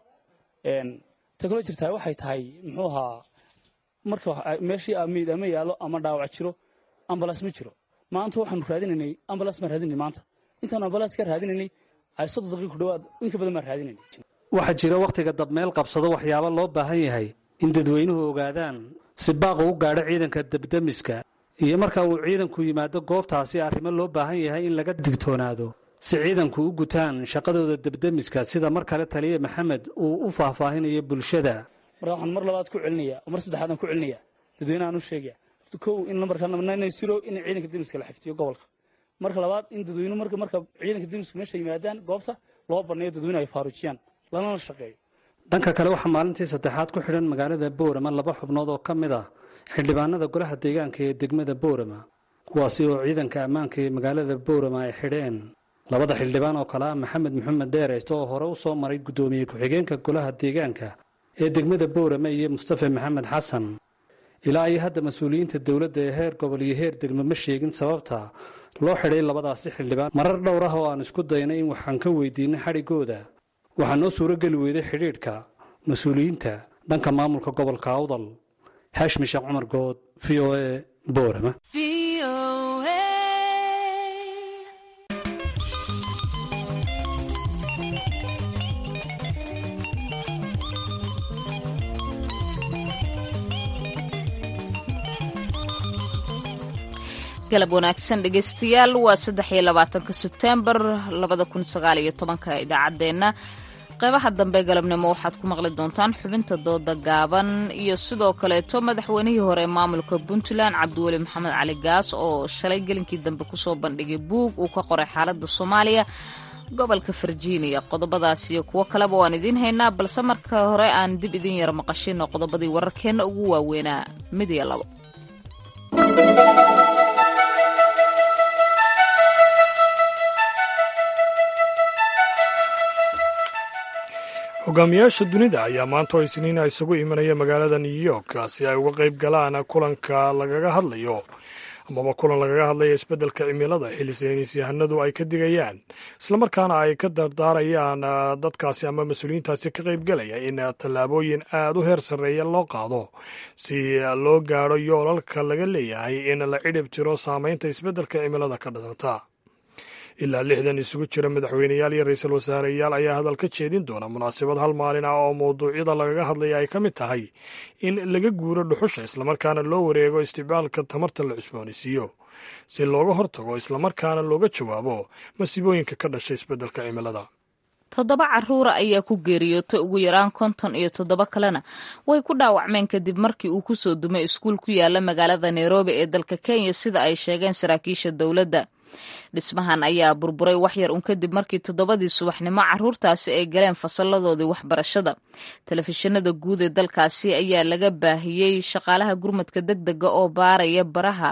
ta kaloo jirtaa waxay tahay muxuu ahaa marka meeshii meyd ama yaalo ama dhaawac jiro ambalaas ma jiro maanta waxaanu raadinaynay ambalaas baan raadinay maanta intaanu ambalaas ka raadinaynay ay soddon daqiiq ku dhawaad inka badan baan raadinaynay waxaa jira wakhtiga dabmeel qabsado waxyaabo loo baahan yahay in dadweynuhu ogaadaan si baaqu u gaadho ciidanka debdemiska iyo marka uu ciidanku yimaado goobtaasi arrimo loo baahan yahay in laga digtoonaado si ciidanku u gutaan shaqadooda debdemiska sida mar kale taliya maxamed uu u faahfaahinayo bulshada marka waxaan mar labaad ku celinaya mar saddexaadaan ku celinaya dadweynahaan u sheegaya kow in lambarka siro in ciidanka demiska la xiftiyo gobolka marka labaad in dadweynuhu marka marka ciidanka demiska meesha yimaadaan goobta loo baneeyo dadweyne ay faaruujiyaan lalana shaqeeyo dhanka kale waxaa maalintii saddexaad ku xidhan magaalada boorama laba xubnood oo ka mid ah xildhibaanada golaha deegaanka ee degmada boorama kuwaasi oo ciidanka ammaanka ee magaalada boorama ay xidheen labada xildhibaan oo kale ah maxamed maxamed dheereyste oo hore u soo maray guddoomiye ku-xigeenka golaha deegaanka ee degmada boorama iyo mustafa maxamed xasan ilaa iyo hadda mas-uuliyiinta dowladda ee heer gobol iyo heer degmo ma sheegin sababta loo xidhay labadaasi xildhibaan marar dhowr ah oo aan isku daynay in waxaan ka weydiinay xadhiggooda waxaa noo suuro geli weyday xidhiidhka mas-uuliyiinta dhanka maamulka gobolka awdal xaashmi sheekh cumar good v o e boorama galab wanaagsan dhegeystayaal waa saddex iyo labaatanka sebtembar labada kun sagaal iyo tobanka idaacaddeenna qeybaha dambe galabnimo waxaad ku maqli doontaan xubinta dooda gaaban iyo sidoo kaleeto madaxweynihii hore maamulka puntland cabdiweli maxamed cali gaas oo shalay gelinkii dambe kusoo bandhigay buug uu ka qoray xaaladda soomaaliya gobolka virginia qodobadaas iyo kuwo kaleba waan idiin haynaa balse marka hore aan dib idin yara maqashino qodobadii wararkeenna ugu waaweynaa mid iyo labo hogaamiyaasha dunida ayaa maanta oo isniina isugu imanaya magaalada new york si ay uga qayb galaan kulanka lagaga hadlayo amaba kulan lagaga hadlaya isbeddelka cimilada xilli saynis yahanadu ay ka digayaan islamarkaana ay ka dardaarayaan dadkaasi ama mas-uuliyiintaasi ka qaybgelaya in tallaabooyin aad u heer sarreeya loo qaado si loo gaadho yoolalka laga leeyahay in la cidhib tiro saameynta isbeddelka cimilada ka dhalata ilaa lixdan isugu jira madaxweyneyaal iyo ra-iisul wasaareyaal ayaa hadal ka jeedin doona munaasabad hal maalin ah oo mawduucyada lagaga hadlaya ay ka mid tahay in laga guuro dhuxusha islamarkaana loo wareego isticmaalka tamarta la cusboonaysiiyo si looga hortago islamarkaana looga jawaabo masiibooyinka ka dhasha isbeddelka cimilada toddoba caruura ayaa ku geeriyootay ugu yaraan konton iyo toddoba kalena way ku dhaawacmeen kadib markii uu ku soo dumay iskuul ku yaala magaalada nairobi ee dalka kenya sida ay sheegeen saraakiisha dowladda dhismahan ayaa burburay waxyar un kadib markii toddobadii subaxnimo caruurtaasi ay galeen fasalladoodii waxbarashada telefishinada guud ee dalkaasi ayaa laga baahiyey shaqaalaha gurmadka deg dega oo baaraya baraha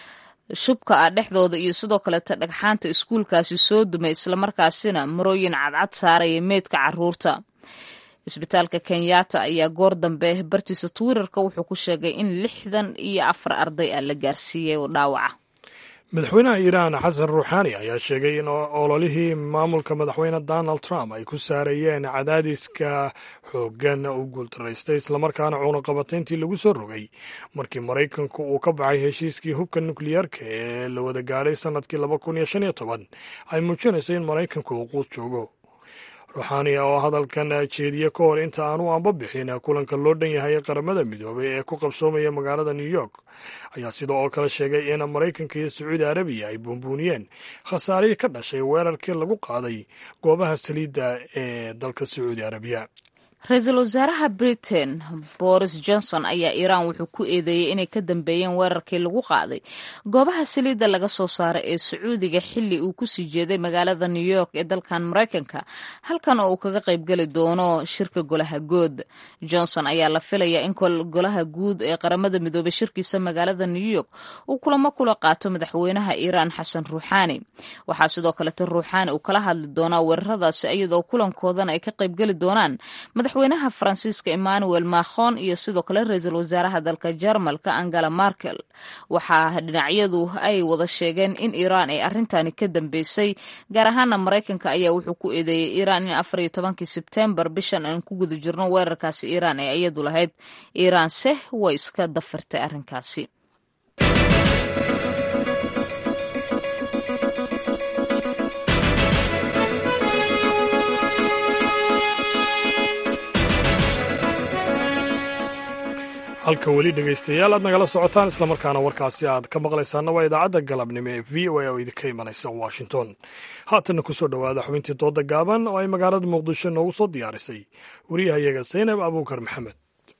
shubka ah dhexdooda iyo sidoo kaleeta dhagxaanta iskuulkaasi soo dumay islamarkaasina marooyin cadcad saaraya meydka caruurta isbitaalka kenyatta ayaa goor dambe bartiisa twitter-ka wuxuu ku sheegay in lixdan iyo afar arday ah la gaarsiiyey oo dhaawaca madaxweynaha iiraan xasan ruuxaani ayaa sheegay in ololihii maamulka madaxweyne donald trump ay ku saarayeen cadaadiska xooggan uu guuldaraystay islamarkaana cuunaqabatayntii lagu soo rogay markii maraykanku uu ka baxay heshiiskii hubka nukliyeerka ee la wada gaadhay sannadkii laba kun iyo shan iyo toban ay muujinayso in maraykanku uu quus joogo ruuxaani oo hadalkan jeediye ka hor inta aanu anba bixin kulanka loo dhan yahay qaramada midoobay ee ku qabsoomaya magaalada new york ayaa sidoo oo kale sheegay in maraykanka iyo sacuudi arabiya ay buunbuuniyeen khasaarihii ka dhashay weerarkii lagu qaaday goobaha saliidda ee dalka sacuudi arabiya ra-iisul wasaaraha britain boris johnson ayaa iiraan wuxuu ku eedeeyey inay ka dambeeyeen weerarkii lagu qaaday goobaha saliidda laga soo saaray ee sacuudiga xilli uu kusii jeeday magaalada new york ee dalkan maraykanka halkan oo uu kaga qaybgeli doono shirka golaha guud johnson ayaa la filayaa in golaha guud ee qaramada midoobay shirkiisa magaalada new york uu kulamo kula qaato madaxweynaha iiraan xasan ruuxaani waxaa sidoo kaleeto ruuxaani uu kala hadli doonaa weeraradaasi iyadoo kulankoodana ay ka qaybgeli doonaan madaxweynaha faransiiska emmanuel macron iyo sidoo kale ra-iisul wasaaraha dalka jarmalka angela markel waxaa dhinacyadu ay wada sheegeen in iiraan ay arrintani ka dambeysay gaar ahaana maraykanka ayaa wuxuu ku eedeeyey iiraan in afar iyo tobankii sebtembar bishan aan ku guda jirno weerarkaasi iiraan ee iyadu lahayd iiraanse way iska dafirtay arrinkaasi halka weli dhegaystayaal aad nagala socotaan islamarkaana warkaasi aad ka maqlaysaana waa idaacadda galabnimo ee v o a oo idinka imanaysa washington haatanna ku soo dhowaada xubintii dooda gaaban oo ay magaalada muqdisho noogu soo diyaarisay wariyahayaga saynab abuukar maxamed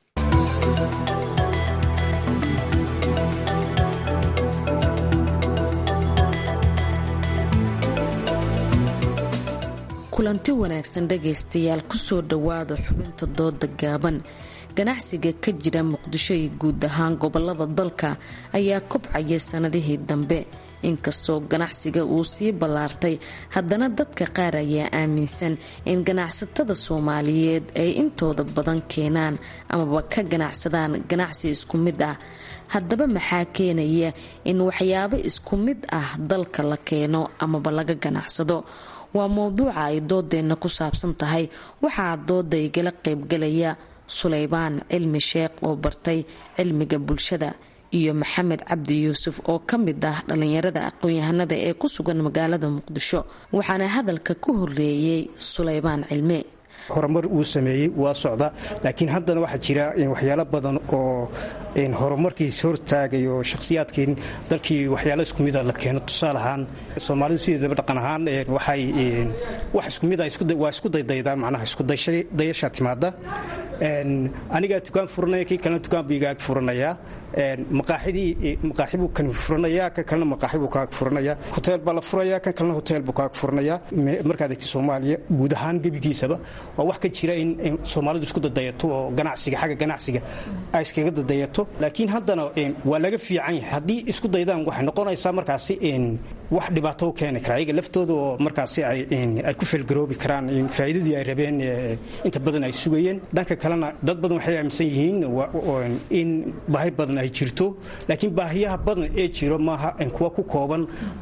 kulanti wanaagsan dhegaystayaal kusoo dhowaada xubinta dooda gaaban ganacsiga ka jira muqdisho iyo guud ahaan gobolada dalka ayaa kobcaya sanadihii dambe inkastoo ganacsiga uu sii ballaartay haddana dadka qaar ayaa aaminsan in ganacsatada soomaaliyeed ay intooda badan keenaan amaba ka ganacsadaan ganacsi isku mid ah haddaba maxaa keenaya in waxyaabo isku mid ah dalka la keeno amaba laga ganacsado waa mowduuca ay doodeenna ku saabsan tahay waxaa dooda igala qaybgalaya sulaybaan cilmi sheekh oo bartay cilmiga bulshada iyo maxamed cabdi yuusuf oo ka mid ah dhallinyarada aqoon-yahanada ee ku sugan magaalada muqdisho waxaana hadalka ku horeeyey sulaybaan cilmi horumar uu sameeyey waa socda laakiin haddana waxaa jira waxyaalo badan oo horumarkiis hortaagay oo shakhsiyaadkii dalkii waxyaalo isku mida la keeno tusaale ahaan soomaalidu sideedaba dhaqan ahaan waxay wax isku mida waa isku daydaydaan macnaha iskudayasha timaada anigaa dukaan furanaya kii kalena dukaan buu igaag furanayaa maqaaxidii maqaaxi buu kan furanayaa kan kalena maqaaxi buu kaag furanayaa hoteel baa la furayaa kan kalena hoteel buu kaag furanayaa markaad egti soomaaliya guud ahaan gebigiisaba waa wax ka jira in soomaalidu isku dadayato oo ganacsiga xagga ganacsiga ay iskaga dadayato laakiin haddana waa laga fiican yahay haddii isku daydaan waxay noqonaysaa markaasi wax dhibaato u keeni kara ayaga laftooda oo markaasi ay ku felgaroobi karaan faa'iidadii ay rabeen inta badan ay sugayeen dhanka kalena dad badan waxay aaminsan yihiin in baahi badan ay jirto laakiin baahiyaha badan ee jiro maaha kuwa ku kooban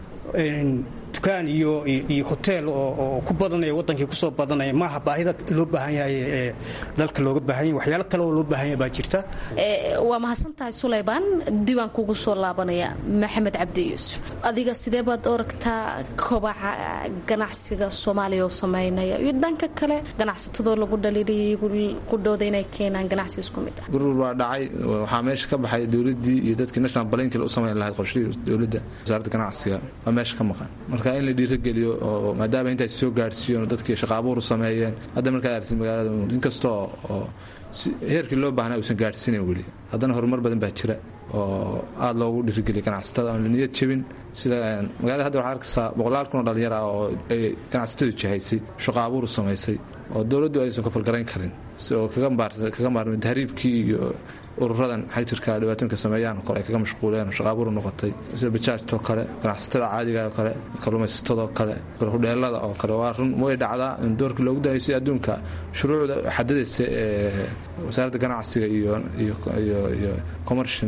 dukaan iyo iyo hotel oo ku badanaya wadankii kusoo badanaya maaha baahida loo baahan yahay ee dalka looga baahan yahay waxyaalo kale oo loo baahan yahay baa jirta waa mahadsan tahay sulaymaan diiwaan kugu soo laabanaya maxamed cabdi yuusuf adiga sidee baad oragtaa kobaca ganacsiga soomaaliya oo sameynaya iyo dhanka kale ganacsatadoo lagu dhaliiliyay ku dhooda inay keenaan ganacsi isku mid ah gurur waa dhacay waxaa meesha ka baxay dowladii iyo dadkii national balankil u samayn lahayd qorshihii dowladda wasaaradda ganacsiga waa meesha ka maqan marka in la dhiirageliyo oo maadaama intaas soo gaarsiiyen dadkii shaqaabuur u sameeyeen hadda markaad aragtid magaalada inkastoo oo heerkii loo baahnaa uusan gaadhsiinayn weli haddana horumar badan baa jira oo aada loogu dhiirigeliya ganacsatada aan la niyad jebin sida magaalada hadda waxaa arkaysaa boqolaal kun oo dhalinyar ah oo ay ganacsatadu jihaysay shaqaabuur u samaysay oo dowladdu aysan kafalgarayn karin oo kaga maarmay tahriibkii iyo ururadan xagjirka dhibaatooyinka sameeyaan kole ay kaga mashquuleen shaqaabuur noqotay sida bajaajtoo kale ganacsatada caadiga oo kale kalluumaysatadoo kale hudheelada oo kale waa run way dhacdaa in doorkii loogu dahaysay adduunka shuruucda xadadaysa ee wasaaradda ganacsiga iyo iyo commershin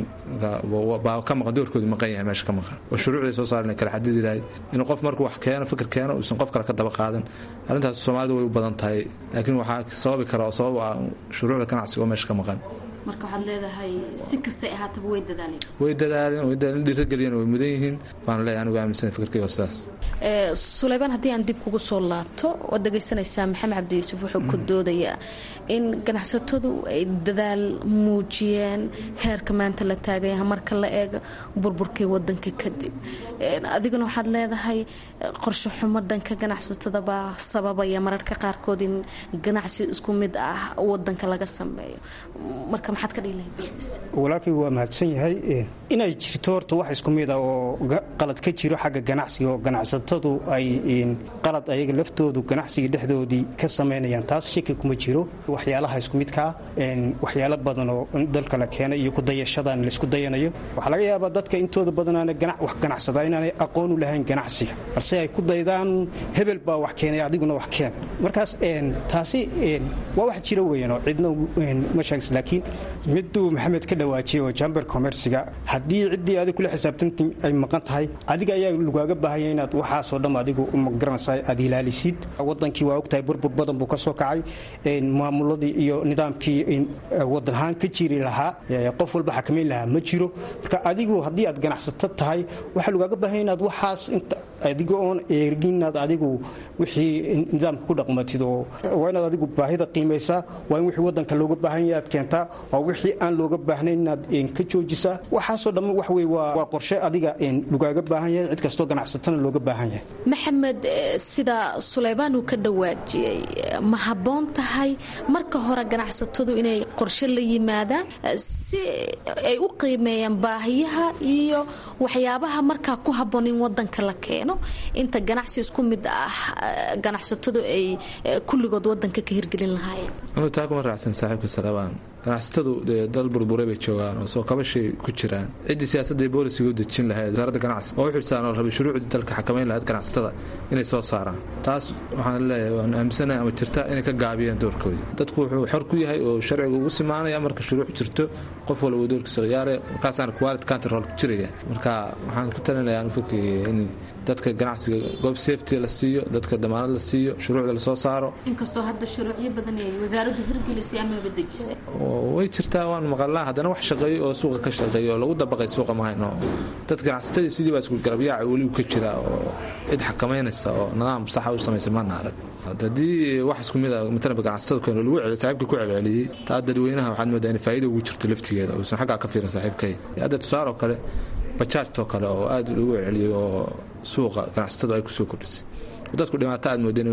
baa ka maqan doorkoodu maqan yahay meesha ka maqan oo shuruucday soo saaren kale xadidi lahayd inuu qof markuu wax keeno fikir keeno uusan qof kale ka daba qaadan arrintaas soomaalida way u badan tahay laakiin waxaa sababi kara oo sabab ah shuruucda ganacsiga oo meesha ka maqan marka waxaad leedahay si kastay ahaataba way dadaaleen way dadaaleen way dadaaleen dhiirageliyeen way mudan yihiin baan leeyahay anigu aaminsan fikirkayga sidaas sulaymaan haddii aan dib kugu soo laabto waad dhegaysanaysaa maxamed cabdi yuusuf wuxuu ku doodayaa in ganacsatadu ay dadaal muujiyeen heerka maanta la taagaya marka la eego burburkii wadanka kadib adiguna waxaad leedahay qorshe xumo dhanka ganacsatada baa sababaya mararka qaarkood in ganacsi isku mid ah wadanka laga sameeyo marka maxaad ka dhihi lahayd walaalkay waa mahadsan yahay inay jirto horta wax isku mid ah oo qalad ka jiro xagga ganacsiga oo ganacsatadu ay qalad ayaga laftoodu ganacsiga dhexdoodii ka samaynayaan taas shaki kuma jiro waxyaalaha isku midkaa waxyaalo badan oo dalka la keenay iyo kudayashadan laisku dayanayo waxaa laga yaabaa dadka intooda badanaana wax ganacsada inaanay aqoon u lahayn ganacsiga balse ay ku daydaan hebel baa wax keenay adiguna wax keen markaas taasi waa wax jira weyan oo cidna ma sheegis laakiin miduu maxamed ka dhawaajiyay oo jamber commerciga haddii ciddii adig kula xisaabtanti ay maqan tahay adiga ayaa lagaaga baahanya inaad waxaasoo dham adigu magaranaysa aad ilaalisid wadankii waa ogtahay burbur badan buu ka soo kacay maamuladii iyo nidaamkii wadan ahaan ka jiri lahaa qof walba xakamayn lahaa ma jiro marka adigu haddii aad ganacsato tahay waxaa lagaaga baahanya inaad waxaas adiga oon eegin inaad adigu wixii nidaamka ku dhaqmatid oo waa inaad adigu baahida qiimaysaa waa in wixii wadanka looga baahan yahay aad keentaa waa wixii aan looga baahnayn inaad ka joojisaa waxaasoo dhamma wax wey waa qorshe adiga lagaaga baahan yahay cid kastoo ganacsatana looga baahan yahay maxamed sida sulaymaan uu ka dhawaajiyey ma habboon tahay marka hore ganacsatadu inay qorshe la yimaadaan si ay u qiimeeyaan baahiyaha iyo waxyaabaha markaa ku habboon in wadanka la keeno inta ganacsi isku mid ah ganacsatadu ay kulligood wadanka ka hirgelin lahaayeen taa kuma raacsan saaxiibka salabaan ganacsatadu dee dal burburay bay joogaan oo soo kabashay ku jiraan ciddii siyaasadda boolisiga u dejin lahayd wasaaradda ganacsiga oo u xilsaan oo rabay shuruucdii dalka xakamayn lahayd ganacsatada inay soo saaraan taas waxaan leeyahay waan aaminsanahay ama jirta inay ka gaabiyeen doorkoodii dadku wuxuu xor ku yahay oo sharciga ugu simaanaya marka shuruuc jirto qof walba doorkiisa khiyaare markaasaana quality control ku jiraya marka waxaan ku talinayaa anu fikirkaya in dadka ganacsiga goob safety la siiyo dadka damaanad la siiyo shuruucda lasoo saaro inkastoo hadda shuruucyo badan ay wasaaraddu hirgelisay amaba dejisay way jirtaa waan maqalnaa haddana wax shaqeeyo oo suuqa ka shaqeeya oo lagu dabaqay suuqa mahayno dad ganacsatadii sidii baa isku garabyaaca weli ka jira oo cid xakamaynaysa oo nidaam saxa u samaysa maana arag haddii wax isku mid a matalaba ganacsatada keeno lagu celiyo saaxiibka ku celceliyey taa dadweynaha waxaad moodaa in faa'iida ugu jirto laftigeeda uusan xaggaa ka fiirin saaxiibkay hadda tusaaroo kale bajaajtoo kale oo aad lagu celceliyey oo suuqa ganacsatadu ay kusoo kordhisay dadku dhibaato aad moodeen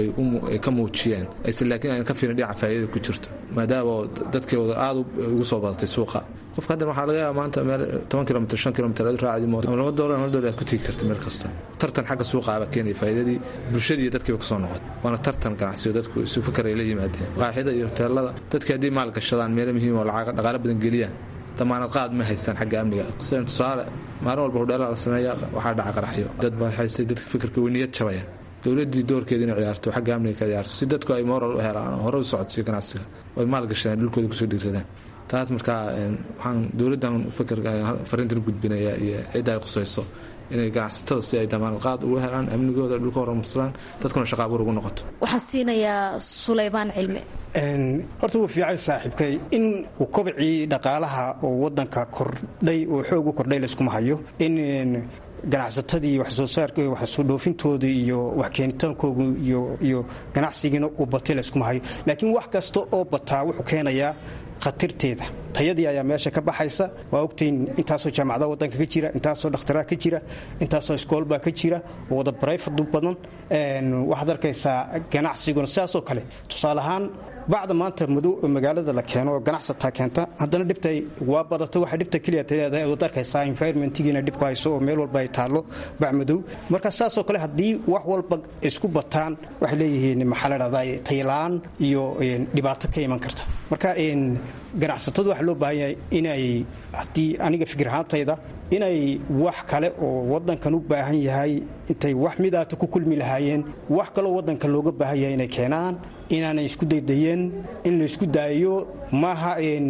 ay ka muujiyeen aysan laakiin ayna ka fiirin dhinaca faa'iidada ku jirto maadaama dadkeeda aad ugu soo badatay suuqa qofka haddan waxaa laga yaaba maanta meel toban kilomitr shan kilomitr aad raacdi mooto ama laba doolar hal doolar aad ku tegi karta meel kasta tartan xagga suuqa aba keenaya faa'iidadii bulshadii iyo dadkiiba kasoo noqotay waana tartan ganacsiyo dadku isu fikar ay la yimaadeen qaaxida iyo hoteelada dadkii haddii maal gashadaan meelo muhiim oo lacag dhaqaalo badan geliyaan damaanad qaad ma haystaan xagga amniga sida tusaale maalin walba hudheelaa la sameeya waxaa dhaca qaraxyo dad baa haystay dadka fikirka way niyad jabaya dowladii doorkeeda inay ciyaarto xagga amniga ka ciyaarto si dadku ay moral u helaan oo hore u socodsiyo ganacsiga ay maalgashadaan dhulkooda kusoo dhiiradaan taas markaa waxaan dowladdan fikirka fariintan gudbinaya iyo cidda ay qusayso inay ganacsatada si ay damaanqaad ugu helaan amnigooda dhulka horumarsadaan dadkuna shaqa abuur ugu noqoto waxaan siinayaa sulaymaan cilmi horta wuu fiican saaxiibkay in uu kobcii dhaqaalaha oo wadanka kordhay oo xoog u kordhay layskuma hayo in ganacsatadii waxsoo saarka waxsoo dhoofintooda iyo wax keenitaankooga iyo ganacsigiina uu batay layskuma hayo laakiin wax kasta oo bataa wuxuu keenayaa khatarteeda tayadii ayaa meesha ka baxaysa waa ogtayn intaasoo jaamacadaha wadanka ka jira intaasoo dhakhtaraa ka jira intaasoo iskoolbaa ka jira oo wada barayfadu badan waxaad arkaysaa ganacsiguna sidaasoo kale tusaale ahaan bacda maanta madow magaalada la keeno oo ganacsataa keenta haddana dhibta waa badata waxa dhibta keliya leedahay waad arkaysaa environmentgiina dhibku hayso oo meel walba ay taallo bac madow marka saasoo kale haddii wax walba isku bataan waxay leeyihiin maxaa la dhahdaa taylaan iyo dhibaato ka iman karta marka ganacsatadu waxaa loo baahan yahay inay haddii aniga fikir ahaantayda inay wax kale oo wadankan u baahan yahay intay wax midaata ku kulmi lahaayeen wax kaloo wadanka looga baahan yahay inay keenaan inaanay isku daydayeen in laysku daayo maaha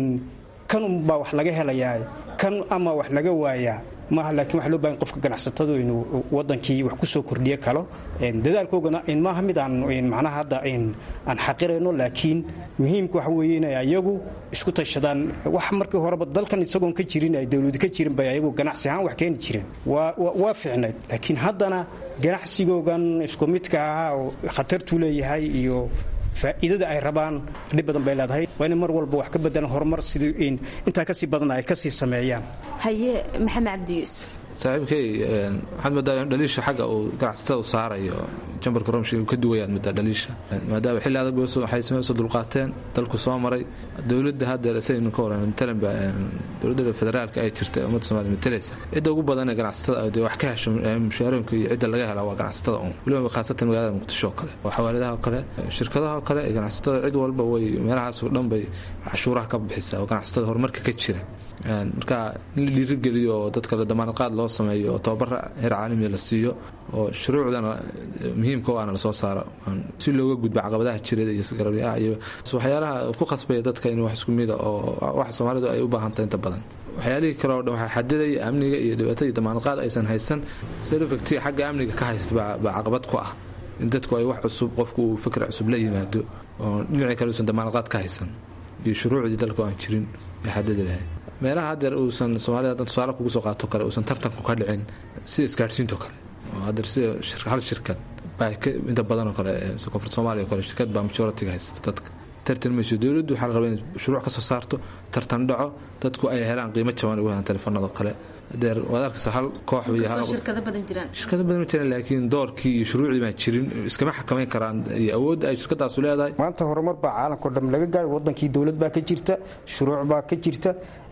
kan unbaa wax laga helayaa kan ama wax laga waayaa maaha laakiin waxa loo bahan qofka ganacsatadu inuu wadankii wax ku soo kordhiyo kalo dadaalkoogana maaha mid aan macnaha hadda aan xaqirayno laakiin muhiimka waxa weeye inay ayagu isku tashadaan wax markii horeba dalkan isagoon ka jirin ay dowladu ka jirin bay ayagu ganacsi ahaan wax keeni jireen waa fiicnayd laakiin haddana ganacsigoogan isku midka ahaa oo khatartuu leeyahay iyo faa'iidada ay rabaan dhib badan bay leedahay waa inay mar walba wax ka bedelan horumar sidii intaa kasii badan ay kasii sameeyaan haye maxamed cabdi yuusuf saaxiibkay waxaad moodaa in dhaliisha xagga uu ganacsatada u saarayo jambarka romshi uu ka duwayaad moodaa dhaliisha maadaama xilli adag waxay sameysoo dulqaateen dalku soo maray dowladda hadda saynu ka waran matalanba dowladda federaalka ay jirta ummadda somaaliya matalaysa cidda ugu badan ee ganacsatada dee wax ka hesho mushaarooyinka iyo cidda laga hela waa ganacsatada un weliba khaasatan magaalada muqdisho oo kale oo xawaaladaha oo kale shirkadaha oo kale ganacsatada cid walba way meelahaas oo dhan bay cashuuraha ka bixisaa oo ganacsatada horumarka ka jira marka in la dhiirigeliyo oo dadka damaanadqaad loo sameeyo oo tababara heer caalamiya la siiyo oo shuruucdana muhiimka o ana lasoo saaro si looga gudba caqabadaha jireed iyo garabyaa iyo waxyaalaha ku khasbaya dadka in wax isku mida oo wax soomaalidu ay u baahantay inta badan waxyaalihii kale o dhan waxaa xadidaya amniga iyo dhibaatadii damaanadqaad aysan haysan selofacti xagga amniga ka haysta baa caqabad ku ah in dadku ay wax cusub qofku uu fikr cusub la yimaado oo dhinacii kale uusan damaanadqaad ka haysan iyo shuruucdii dalka aan jirin ay xadidi lahay meelaha hadeer uusan soomaalida hadan tusaale kugu soo qaato kale uusan tartanku ka dhicin sida isgaadhsiinto kale oo hadeer sida hal shirkad baa inta badanoo kale koonfurta soomaaliya o kale shirkad baa majoritiga haysta dadka tartan mayso dowladdu waxaa la rabaa in shuruuc ka soo saarto tartan dhaco dadku ay helaan qiimo jaban ugu helaan telefoonada kale adeer waad arkaysa hal koox shirkado badan jiraan shirkado badan ma jiraan laakiin doorkii iyo shuruucdii baan jirin iskama xakamayn karaan iyo awoodda ay shirkadaasu leedahay maanta horumar baa caalamkao dham laga gaadhay wadankii dowlad baa ka jirta shuruuc baa ka jirta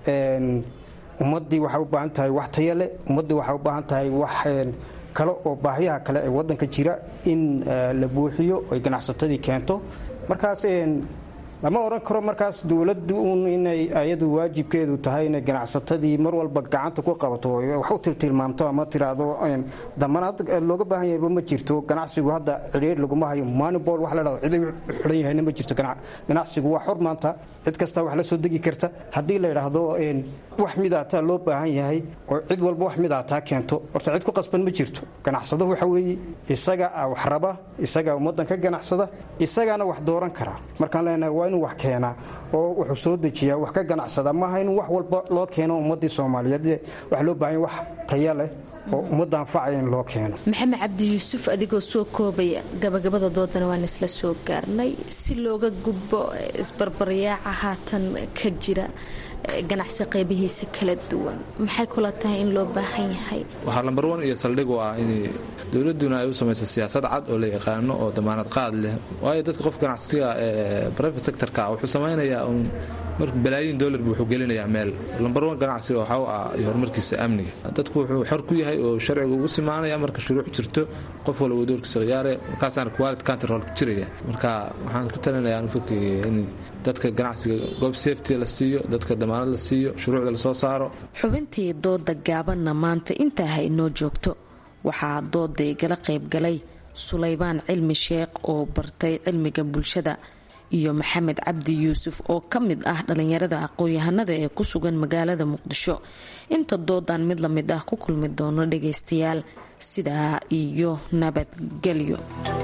ummaddii waxay u baahan tahay wax taya leh ummaddii waxay u baahan tahay wax kale oo baahiyaha kale ee wadanka jira in la buuxiyo ay ganacsatadii keento markaas lama odhan karo markaas dowladdu uun inay ayadu waajibkeedu tahay inay ganacsatadii mar walba gacanta ku qabato wax u tiltilmaamto ama tiraahdo damanaad looga baahan yahayba ma jirto ganacsigu hadda cidhiir laguma hayo manibol wax la dhahdo cid xidhan yahayna ma jirto ganacsigu waa xor maanta cid kasta wax la soo degi karta haddii la yidhaahdo wax midaataa loo baahan yahay oo cid walba wax midaataa keento horta cid ku qasban ma jirto ganacsado waxa weeye isaga wax raba isagaa ummaddan ka ganacsada isagaana wax dooran kara markaan leenahay waa inuu wax keenaa oo wuxuu soo dejiyaa wax ka ganacsada maaha inuu wax walba loo keeno ummaddii soomaaliyeed waxa loo baahan wax taya leh oo ummadda anfacaya in loo keeno maxamed cabdi yuusuf adigoo soo koobaya gabagabada doodana waan isla soo gaarnay si looga gudbo isbarbaryaaca haatan ka jira ganacsi qaybihiisa kala duwan maxay kula tahay in loo baahan yahay waxaa lambar wan iyo saldhig u ah in dowladuna ay u samayso siyaasad cad oo la yaqaano oo damaanad qaad leh waayo dadka qof ganacsiga ee private sectorka wuxuu samaynayaa un mar balaayiin dollar buu wuxuu gelinayaa meel lambar wan ganacsiga waxa u ah iyo horumarkiisa amniga dadku wuxuu xor ku yahay oo sharciga ugu simaanaya marka shuruuc jirto qof walba doorkiisa khiyaare markaasaana quality control ku jiraya marka waxaan ku talinayaa fikriga in dadka ganacsiga goob safety la siiyo dadka damaanad la siiyo shuruucda lasoo saaro xubintii dooda gaabanna maanta intaa ha inoo joogto waxaa dooda igala qaybgalay sulaybaan cilmi sheekh oo bartay cilmiga bulshada iyo maxamed cabdi yuusuf oo ka mid ah dhalinyarada aqoon-yahanada ee ku sugan magaalada muqdisho inta doodan mid la mid ah ku kulmi doono dhagaystayaal sidaa iyo nabadgelyo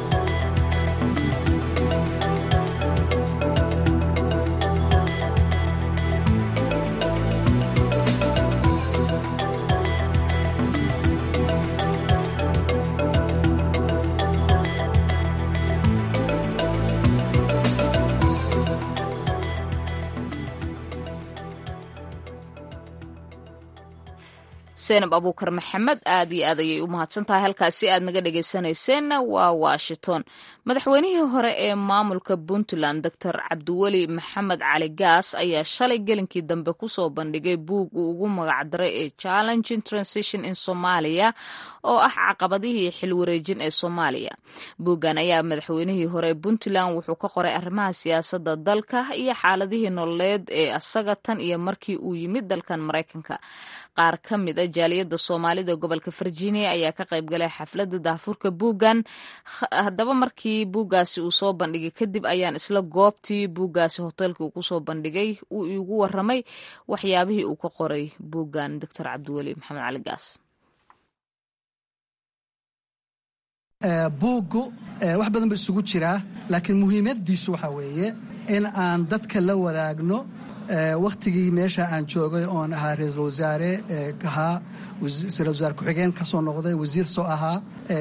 seenab abuukar maxamed aad iyo aad ayay u mahadsan tahay halkaasi aad naga dhegaysanayseena waa washington madaxweynihii hore ee maamulka puntland doctor cabdiweli maxamed cali gaas ayaa shalay gelinkii dambe kusoo bandhigay buug uu ugu magacdaray ee challenging transition in somalia oo ah caqabadihii xilwareejin ee soomaaliya buuggan ayaa madaxweynihii hore ee puntland wuxuu ka qoray arrimaha siyaasadda dalka iyo xaaladihii nololeed ee asaga tan iyo markii uu yimid dalkan maraykanka qaar ka mid a jaaliyadda soomaalida gobolka virginia ayaa ka qayb galay xafladda daafurka buuggan haddaba markii buuggaasi uu soo bandhigay kadib ayaan isla goobtii buuggaasi hoteelka uu kusoo bandhigay uu iigu waramay waxyaabihii uu ka qoray buuggan doctor cabdiweli maxamed cali gaas buuggu wax badan ba isugu jiraa laakiin muhiimadiisu waxaa weeye in aan dadka la wadaagno wakhtigii meesha aan joogay oon ahaa ra-iisul wasaare ahaa ra-isul wasaare ku-xigeen ka soo noqday wasiir soo ahaa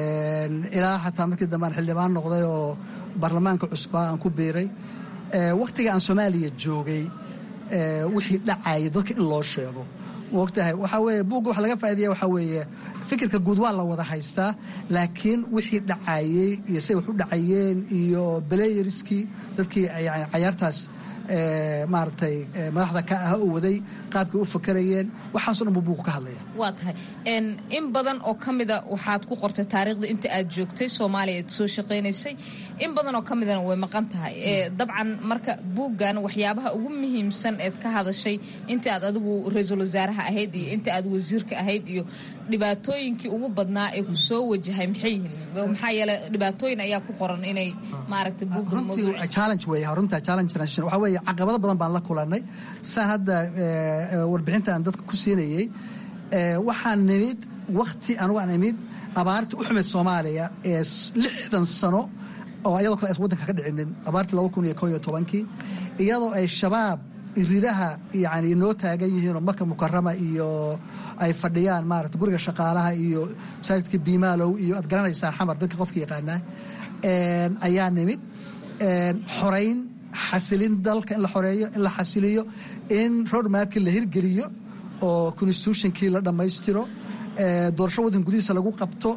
ilaa xataa markii dambe aan xildhibaan noqday oo baarlamaanka cusbaa aan ku biiray wakhtiga aan soomaaliya joogay wixii dhacayay dadka in loo sheego mogtahay waxaa weeye buugga waxa laga faa'iidaya waxaa weeye fikirka guud waa la wada haystaa laakiin wixii dhacayey iyo say wax u dhacayeen iyo belayeriskii dadkii yani cayaartaas maaragtay madaxda ka ah u waday qaabkay u fakarayeen waxaaso dhan buu buugu ka hadlaya waa tahay in badan oo ka mida waxaad ku qortay taariikhda inta aad joogtay soomaaliya aad soo shaqaynaysay in badan oo ka midana way maqan tahay dabcan marka buuggan waxyaabaha ugu muhiimsan eed ka hadashay inta aad adigu ra-iisul wasaaraha ahayd iyo inta aad wasiirka ahayd iyo dhibaatooyinkii ugu badnaa ee ku soo wajahay maxay yihiin maxaa yeele dhibaatooyin ayaa ku qoran inay maaragtay challenge wey runta challenge transition waxaa weeye caqabado badan baan la kulannay saan hadda warbixinta aan dadka ku siinayey waxaan nimid wakhti anugu aan imid abaartii u xumayd soomaaliya ee lixdan sano oo iyadoo kale aysan waddanka ka dhicinin abaartii laba kun iyo koo iyo tobankii iyadoo ay shabaab ridaha yani noo taagan yihiinoo marka mukarama iyo ay fadhiyaan maarata guriga shaqaalaha iyo masaajidka biimaalow iyo aad garanaysaan xamar dadka qofka yaqaanaa ayaa nimid xorayn xasilin dalka in la xoreeyo in la xasiliyo in roadmapkii la hirgeliyo oo constitutionkii la dhammaystiro doorasho waddanka gudihiisa lagu qabto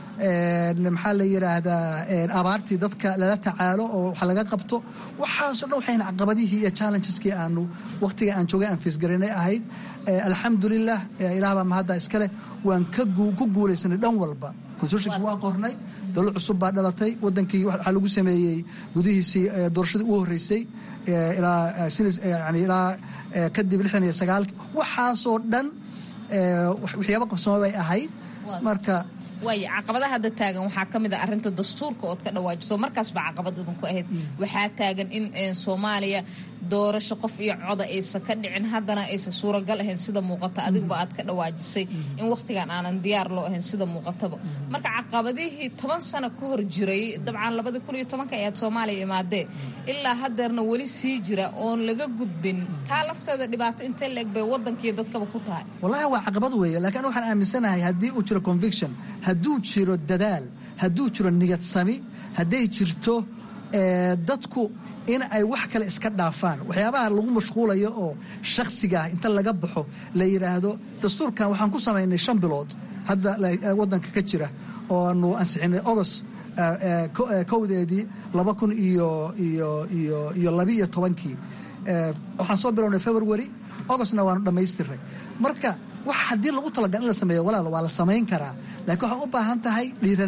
maxaa la yidhaahdaa abaartii dadka lala tacaalo oo wax laga qabto waxaasoo dhan waxayna caqabadihii iyo challengeski aanu wakhtiga aan joogay aan fiisgarinay ahayd alxamdulilah ilaah baa mahadda iskaleh waan ku guulaysanay dhan walba constitutionki waa qornay dowlad cusub baa dhalatay wadankii waxaa lagu sameeyey gudihiisii doorashadii ugu horreysay ilaa kadib lixdan iyo sagaalki waxaasoo dhan waxyaaba qabsamo bay ahayd marka waaya caqabadaha hadda taagan waxaa ka mid a arrinta dastuurka ood ka dhawaajiso markaas baa caqabad idinku ahayd waxaa taagan in soomaaliya doorasho qof iyo coda aysan ka dhicin haddana aysan suuragal ahayn sida muuqata adiguba aad ka dhawaajisay in wakhtigan aanan diyaar loo ahayn sida muuqataba marka caqabadihii toban sano ka hor jiray dabcan labadii kun iyo tobanka ayaad soomaaliya imaadeen ilaa haddeerna weli sii jira oon laga gudbin taa lafteeda dhibaato intee leeg bay waddankiiyo dadkaba ku tahay wallahi waa caqabad weeye laakiin waxaan aaminsanahay haddii uu jiro conviction hadduu jiro dadaal hadduu jiro niyad sami hadday jirto dadku in ay wax kale iska dhaafaan waxyaabaha lagu mashquulayo oo shakhsigaah inta laga baxo la yidhaahdo dastuurkan waxaan ku samaynay shan bilood hadda waddanka ka jira oo aanu ansixinay ogos kowdeedii laba kun iyo iyo iyo iyo labiiyo tobankii waxaan soo bilownay february ogostna waanu dhammaystiray marka wax haddii lagu talagal in la sameeyo walaal waa la samayn karaa laakiin waxaa u baahan tahay dhiiradaan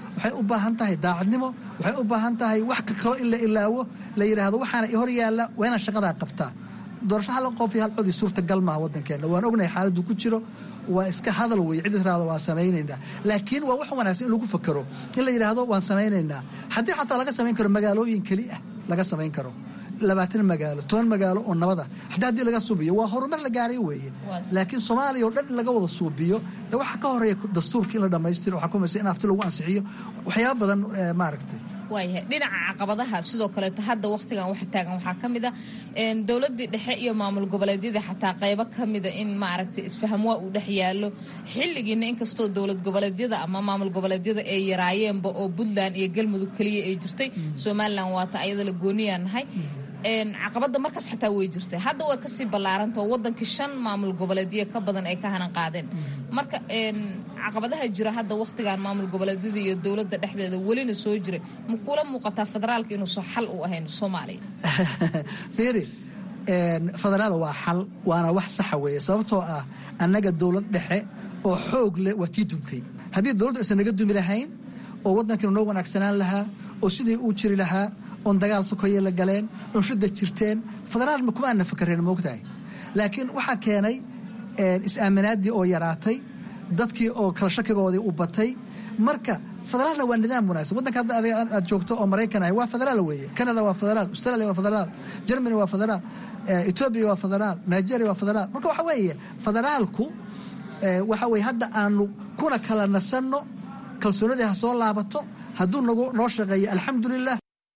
waxay u baahan tahay daacadnimo waxay u baahan tahay wax kaloo in la ilaawo la yidhaahdo waxaana i hor yaalla waa inaan shaqadaa qabtaa doorasho hal qof iyo hal codii suurtagal maaha waddankeenna waan ognahay xaaladdu ku jiro waa iska hadal weye cid tiraahdo waan samaynaynaa laakiin waa wax wanaagsan in lagu fakero in la yidhaahdo waan samaynaynaa haddii xataa laga samayn karo magaalooyin keli ah laga samayn karo labaatan magaalo toban magaalo oo nabada haddii haddii laga suubiyo waa horumar la gaaray weeye laakiin soomaaliya oo dhan in laga wada suubiyo de waxa ka horeeya dastuurka in la dhammaystiro waxaa kumaysa in afti lagu ansixiyo waxyaaba badan maaragtay waayahay dhinaca caqabadaha sidoo kaleeta hadda wakhtigan waxa taagan waxaa ka mid a dowladdii dhexe iyo maamul goboleedyada xataa qaybo ka mida in maaragtay isfahamwaa uu dhex yaallo xilligiina inkastoo dowlad goboleedyada ama maamul goboleedyada ay yaraayeenba oo puntland iyo galmudug keliya ay jirtay somalilan waata ayada la gooniyaa nahay caqabada markaas xataa way jirtay hadda way kasii ballaarantao wadankii shan maamul goboleedyo ka badan ay ka hanan qaadeen marka caqabadaha jira hadda wakhtigan maamul goboleedyada iyo dowladda dhexdeeda welina soo jiray ma kuula muuqataa federaalka inuusan xal u ahayn soomaaliya fiiri federaal waa xal waana wax saxa weeye sababtoo ah annaga dowlad dhexe oo xoog leh waa tii duntay haddii dowladdu aysan naga dumi lahayn oo waddankiinu noo wanaagsanaan lahaa oo sidii uu jiri lahaa oon dagaal sokoye la galeen oon shidda jirteen federaal ma kuma aana fakareen moogtahay laakiin waxaa keenay is-aaminaaddii oo yaraatay dadkii oo kala shakigoodii u batay marka federaalna waa nidaam wanaagsan waddanka hadda adiga aad joogto oo maraykan ahay waa federaal weeye canada waa federaal australia waa federaal germany waa federaal etoobiya waa federaal nigeria waa federaal marka waxa weeye federaalku waxa weye hadda aanu kuna kala nasanno kalsoonadii ha soo laabato hadduu nagu noo shaqeeyo alxamdulilah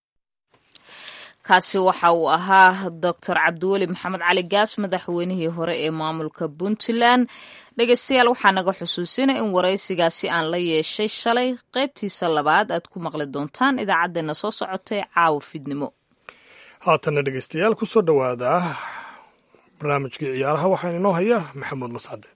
kaasi waxa uu ahaa doctor cabdiweli maxamed cali gaas madaxweynihii hore ee maamulka puntland dhegeystayaal waxaa naga xusuusina in waraysigaasi aan la yeeshay shalay qaybtiisa labaad aad ku maqli doontaan idaacaddeenna soo socotay caawa fidnimo haatanna dhegeystayaal ku soo dhowaada barnaamijkii ciyaaraha waxaan inoo haya maxamuud mascade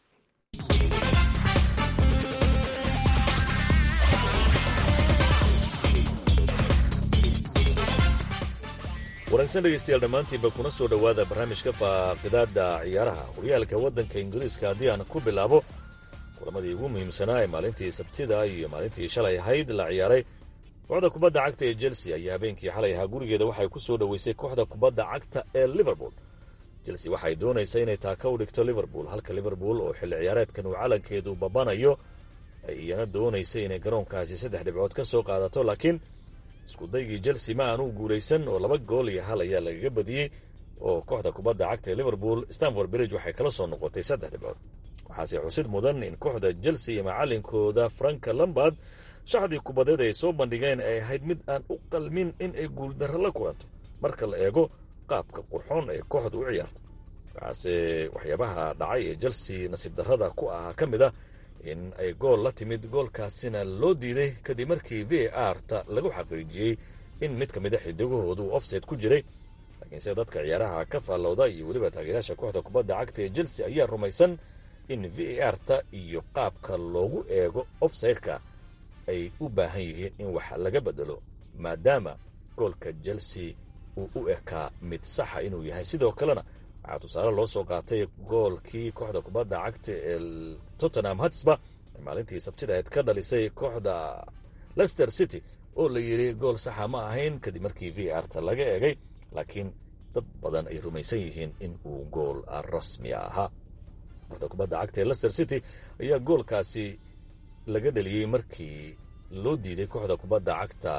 wanaagsan dhegaystayaal dhammaantiinba kuna soo dhowaada barnaamijka faaqidaadda ciyaaraha horyaalka waddanka ingiriiska haddii aan ku bilaabo kulamadii ugu muhiimsanaa ee maalintii sabtida iyo maalintii shalay ahayd la ciyaaray kooxda kubadda cagta ee chelsea ayaa habeenkii xalay ahaa gurigeeda waxay ku soo dhoweysay kooxda kubadda cagta ee liverpool chelsea waxay doonaysa inay taaka u dhigto liverpool halka liverpool oo xilli ciyaareedkan uu calankeedu babanayo ay iyana doonaysa inay garoonkaasi saddex dhibcood ka soo qaadato laakiin iskudaygii chelsea ma aanu guulaysan oo laba gool iyo hal ayaa lagaga badiyey oo kooxda kubadda cagta ee liverpool stanford bridge waxay kala soo noqotay saddex dhibcood waxaase xusid mudan in kooxda chelsea iyo macalinkooda franka lambard shaxdii kubadeed ay soo bandhigeen ay ahayd mid aan u qalmin in ay guuldarro la kulanto marka la eego qaabka qurxoon ee kooxdu u ciyaarto waxaase waxyaabaha dhacay ee chelsea nasiib darrada ku ahaa ka mid ah in ay gool la timid goolkaasina loo diiday kadib markii v a r ta lagu xaqiijiyey in mid ka mid a xidigahoodu offside ku jiray laakiinse dadka ciyaaraha ka faallowda iyo weliba taageerayaasha kooxda kubadda cagta ee chelsea ayaa rumaysan in v a r ta iyo qaabka loogu eego offside-ka ay u baahan yihiin in wax laga bedelo maadaama goolka chelsea uu u ekaa mid saxa inuu yahay sidoo kalena waxaa tusaale loo soo qaatay goolkii kooxda kubadda cagta ee tottenham hatsba ay maalintii sabtidaheed ka dhalisay kooxda lester city oo la yidhi gool saxa ma ahayn kadib markii v r ta laga eegay laakiin dad badan ay rumaysan yihiin in uu gool rasmiya ahaa kooxda kubadda cagta ee lester city ayaa goolkaasi laga dhaliyey markii loo diiday kooxda kubadda cagta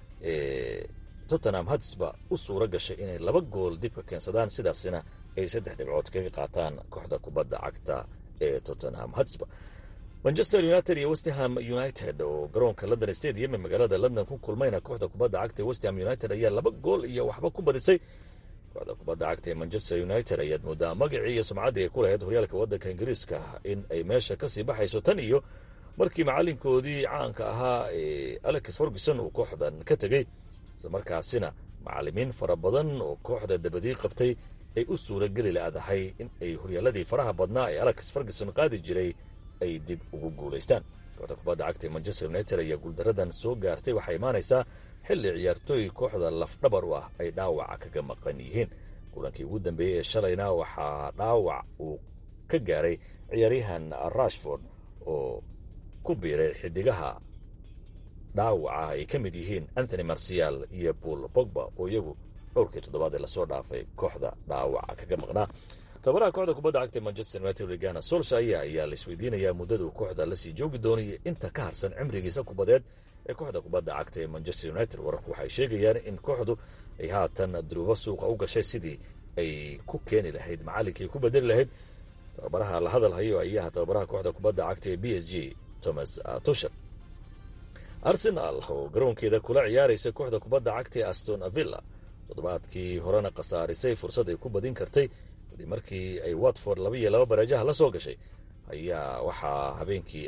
ee tottenham hatsba u suura gashay inay laba gool dibka keensadaan sidaasina ay saddex dhibcood kaga qaataan kooxda kubadda cagta ee tottenham hatsba manchester united iyo westham united oo garoonka london stadium ee magaalada london ku kulmayna kooxda kubadda cagta ee westham united ayaa laba gool iyo waxba ku badisay kooxda kubadda cagta ee manchester united ayaad moodaa magacii iyo sumcaddii ay ku lahayd horyaalka waddanka ingiriiska in ay meesha kasii baxayso tan iyo markii macalinkoodii caanka ahaa ee alex ferguson uu kooxdan ka tegey islamarkaasina macalimiin fara badan oo kooxda dabadii qabtay ay u suura geli laadahay in ay horyaaladii faraha badnaa ee alex ferguson qaadi jiray ay dib ugu guulaystaan kooxda kubadda cagta ee manchester united ayaa guuldaradan soo gaartay waxay imaanaysaa xilli ciyaartooy kooxda lafdhabar u ah ay dhaawaca kaga maqan yihiin kulankii ugu dambeeyey ee shalayna waxaa dhaawac uu ka gaaray ciyaaryahan rashford oo ku biiray xidigaha dhaawaca ay ka mid yihiin anthony marcial iyo paul bogba oo iyagu dhowrkii toddobaad ee lasoo dhaafay kooxda dhaawaca kaga maqnaa tababaraha kooxda kubadda cagta manchester united regana solshaya ayaa la isweydiinayaa muddadu kooxda lasii joogi doonaya inta ka harsan cimrigiisa kubadeed ee kooxda kubadda cagta ee manchester united wararku waxay sheegayaan in kooxdu ay haatan duruubo suuqa u gashay sidii ay ku keeni lahayd macallinkii ku bedeli lahayd tababaraha la hadal hayo ayaha tababaraha kooxda kubadda cagta ee b s g thomas tushel arsenal oo garoonkeeda kula ciyaaraysa kooxda kubadda cagta ee aston villa toddobaadkii horena khasaarisay fursad ay ku badin kartay kadib markii ay watford laba iyo laba bareejaha la soo gashay ayaa waxaa habeenkii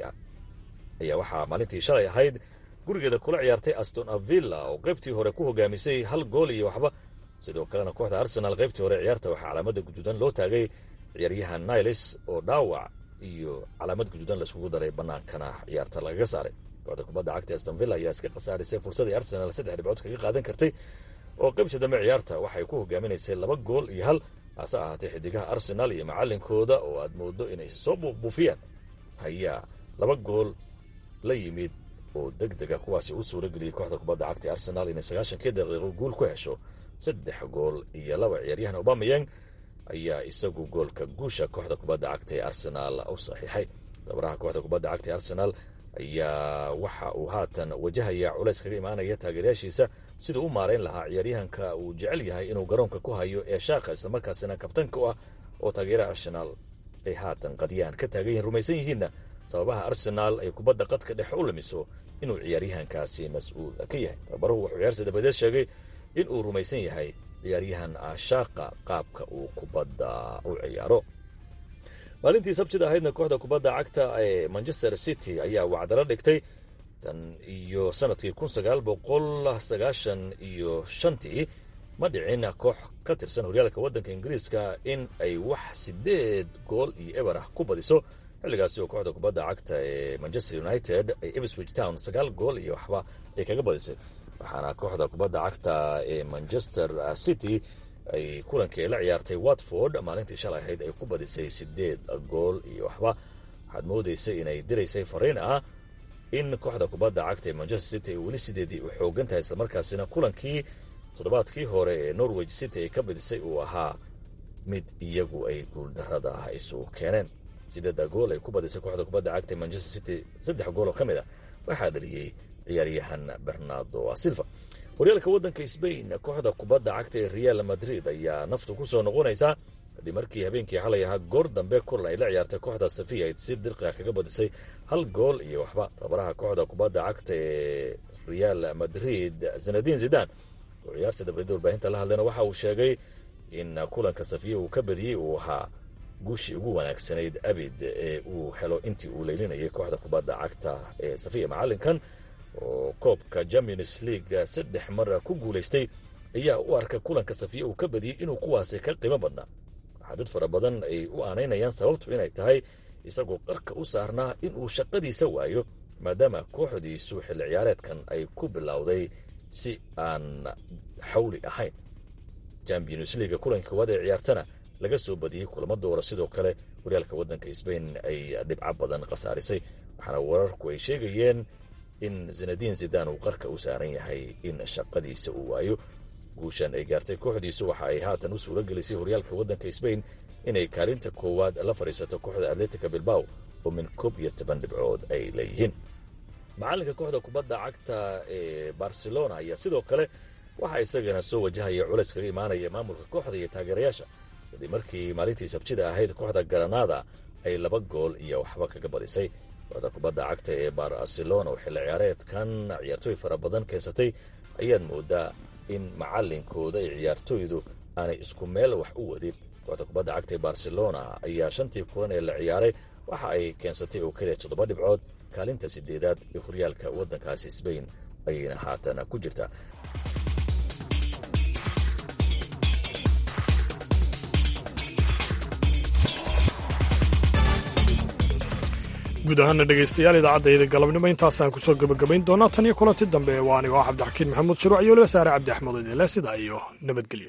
ayaa waxaa maalintii shalay ahayd gurigeeda kula ciyaartay aston villa oo qaybtii hore ku hogaamisay hal gool iyo waxba sidoo kalena kooxda arsenal qaybtii hore ciyaarta waxaa calaamada guduudan loo taagay ciyaaryahan niles oo dhaawac iyo calaamad guduudan laiskugu daray bannaankana ciyaarta lagaga saaray kooxda kubadda cagta aston villa ayaa iska khasaarisay fursadii arsenal saddex dhibcood kaga qaadan kartay oo qaybta dambe ciyaarta waxay ku hogaaminaysay laba gool iyo hal hase ahaatee xidigaha arsenal iyo macalinkooda oo aad moodo inay soo buufbuufiyaan ayaa laba gool la yimid oo deg dega kuwaasi u suura geliyey kooxda kubadda cagta arsenal inay sagaashankii daqiiqo guul ku hesho saddex gool iyo laba ciyaaryahan obamayang ayaa isagu goolka guusha kooxda kubadda cagta ee arsenal u saxiixay dabaraha kooxda kubadda cagta ee arsenal ayaa waxa uu haatan wajahaya culays kaga imaanaya taageerayaashiisa siduu u maarayn lahaa ciyaaryahanka uu jecel yahay inuu garoonka ku hayo ee shaakha islamarkaasina kabtanka u ah oo taageeraha arsenaal ay haatan qadiyaan ka taagan yihiin rumaysan yihiinna sababaha arsenaal ay kubadda qadka dhex u lumiso inuu ciyaaryahankaasi mas-uul ka yahay tababaruhu wuxuu ciyaarta dabadeed sheegay in uu rumaysan yahay ciyaaryahan shaaqa qaabka uu kubadda u ciyaaro maalintii sabtida ahaydna kooxda kubadda cagta ee manchester city ayaa wacdalo dhigtay tan iyo sanadkii kun sagaal boqol sagaashan iyo shantii ma dhicin koox ka tirsan horyaalka waddanka ingiriiska in ay wax sideed gool iyo eber ah ku badiso xilligaasi oo kooxda kubadda cagta ee manchester united ay ebswich town sagaal gool iyo waxba ay kaga badisay waxaana kooxda kubadda cagta ee manchester city ay kulankii la ciyaartay watford maalintii shalay ahayd ay ku badisay sideed gool iyo waxba waxaad moodaysay inay diraysay fariin ah in kooxda kubadda cagta ee manchester city ay weli sideedii u xoogan tahay islamarkaasina kulankii toddobaadkii hore ee norwich city ay ka badisay uu ahaa mid iyagu ay guuldarada isu keeneen sideedda gool ay ku badisay kooxda kubadda cagta ee manchester city saddex gool oo ka mid ah waxaa dhaliyey ciyaaryahan bernardo silva horyaalka waddanka sbain kooxda kubadda cagta ee real madrid ayaa naftu ku soo noqonaysaa kadib markii habeenkii xalay ahaa goor dambe kulan ay la ciyaartay kooxda safiya ay si dirqiga kaga badisay hal gool iyo waxba tababaraha kooxda kubadda cagta ee real madrid zanadin zidan oo ciyaarta dabadeed warbaahinta la hadlayna waxa uu sheegay in kulanka safiya uu ka badiyey uu ahaa guushii ugu wanaagsanayd abid ee uu helo intii uu leylinayay kooxda kubadda cagta ee safiya macalinkan oo koobka champions league saddex mar ku guulaystay ayaa u arka kulanka safiya uu ka badiyey inuu kuwaasi ka qiimo badnaa waxaa dad fara badan ay u aanaynayaan sababtu inay tahay isagoo qarka u saarnaa inuu shaqadiisa waayo maadaama kooxdiisu xilli ciyaareedkan ay ku bilowday si aan xawli ahayn champions league kulankii koowaad ee ciyaartana laga soo badiyey kulamo doora sidoo kale horyaalka waddanka sbain ay dhibco badan khasaarisay waxaana wararku ay sheegayeen in zinadiin zidan uu qarka u saaran yahay in shaqadiisa uu waayo guushan ay gaartay kooxdiisu waxa ay haatan u suura gelisay horyaalka waddanka sbain inay kaalinta koowaad la fadhiisato kooxda atletica bilbaw oo min koob iyo toban dhibcood ay leeyihiin macalinka kooxda kubadda cagta ee barcelona ayaa sidoo kale waxaa isagana soo wajahaya culays kaga imaanaya maamulka kooxda iyo taageerayaasha kadib markii maalintii sabtida ahayd kooxda garanada ay laba gool iyo waxba kaga badisay kooxda kubadda cagta ee barcelona oo xilli ciyaareedkan ciyaartooy fara badan keensatay ayaad moodaa in macalinkooda iyo ciyaartooydu aanay isku meel wax u wadin kooxda kubadda cagta ee barcelona ayaa shantii kulan ee la ciyaaray waxa ay keensatay oo keliya toddoba dhibcood kaalinta sideedaad ee horyaalka waddankaasi sbain ayayna haatan ku jirtaa guud ahaana dhegaystayaal idaacadayda galabnimo intaasaan kusoo gebagabayn doonaa tan iyo kulanti dambe waa anigo ah cabdixakiin maxamuud shuruuc iyo waliba saare cabdi axmed idinle sidaa iyo nabadgelyo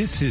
This is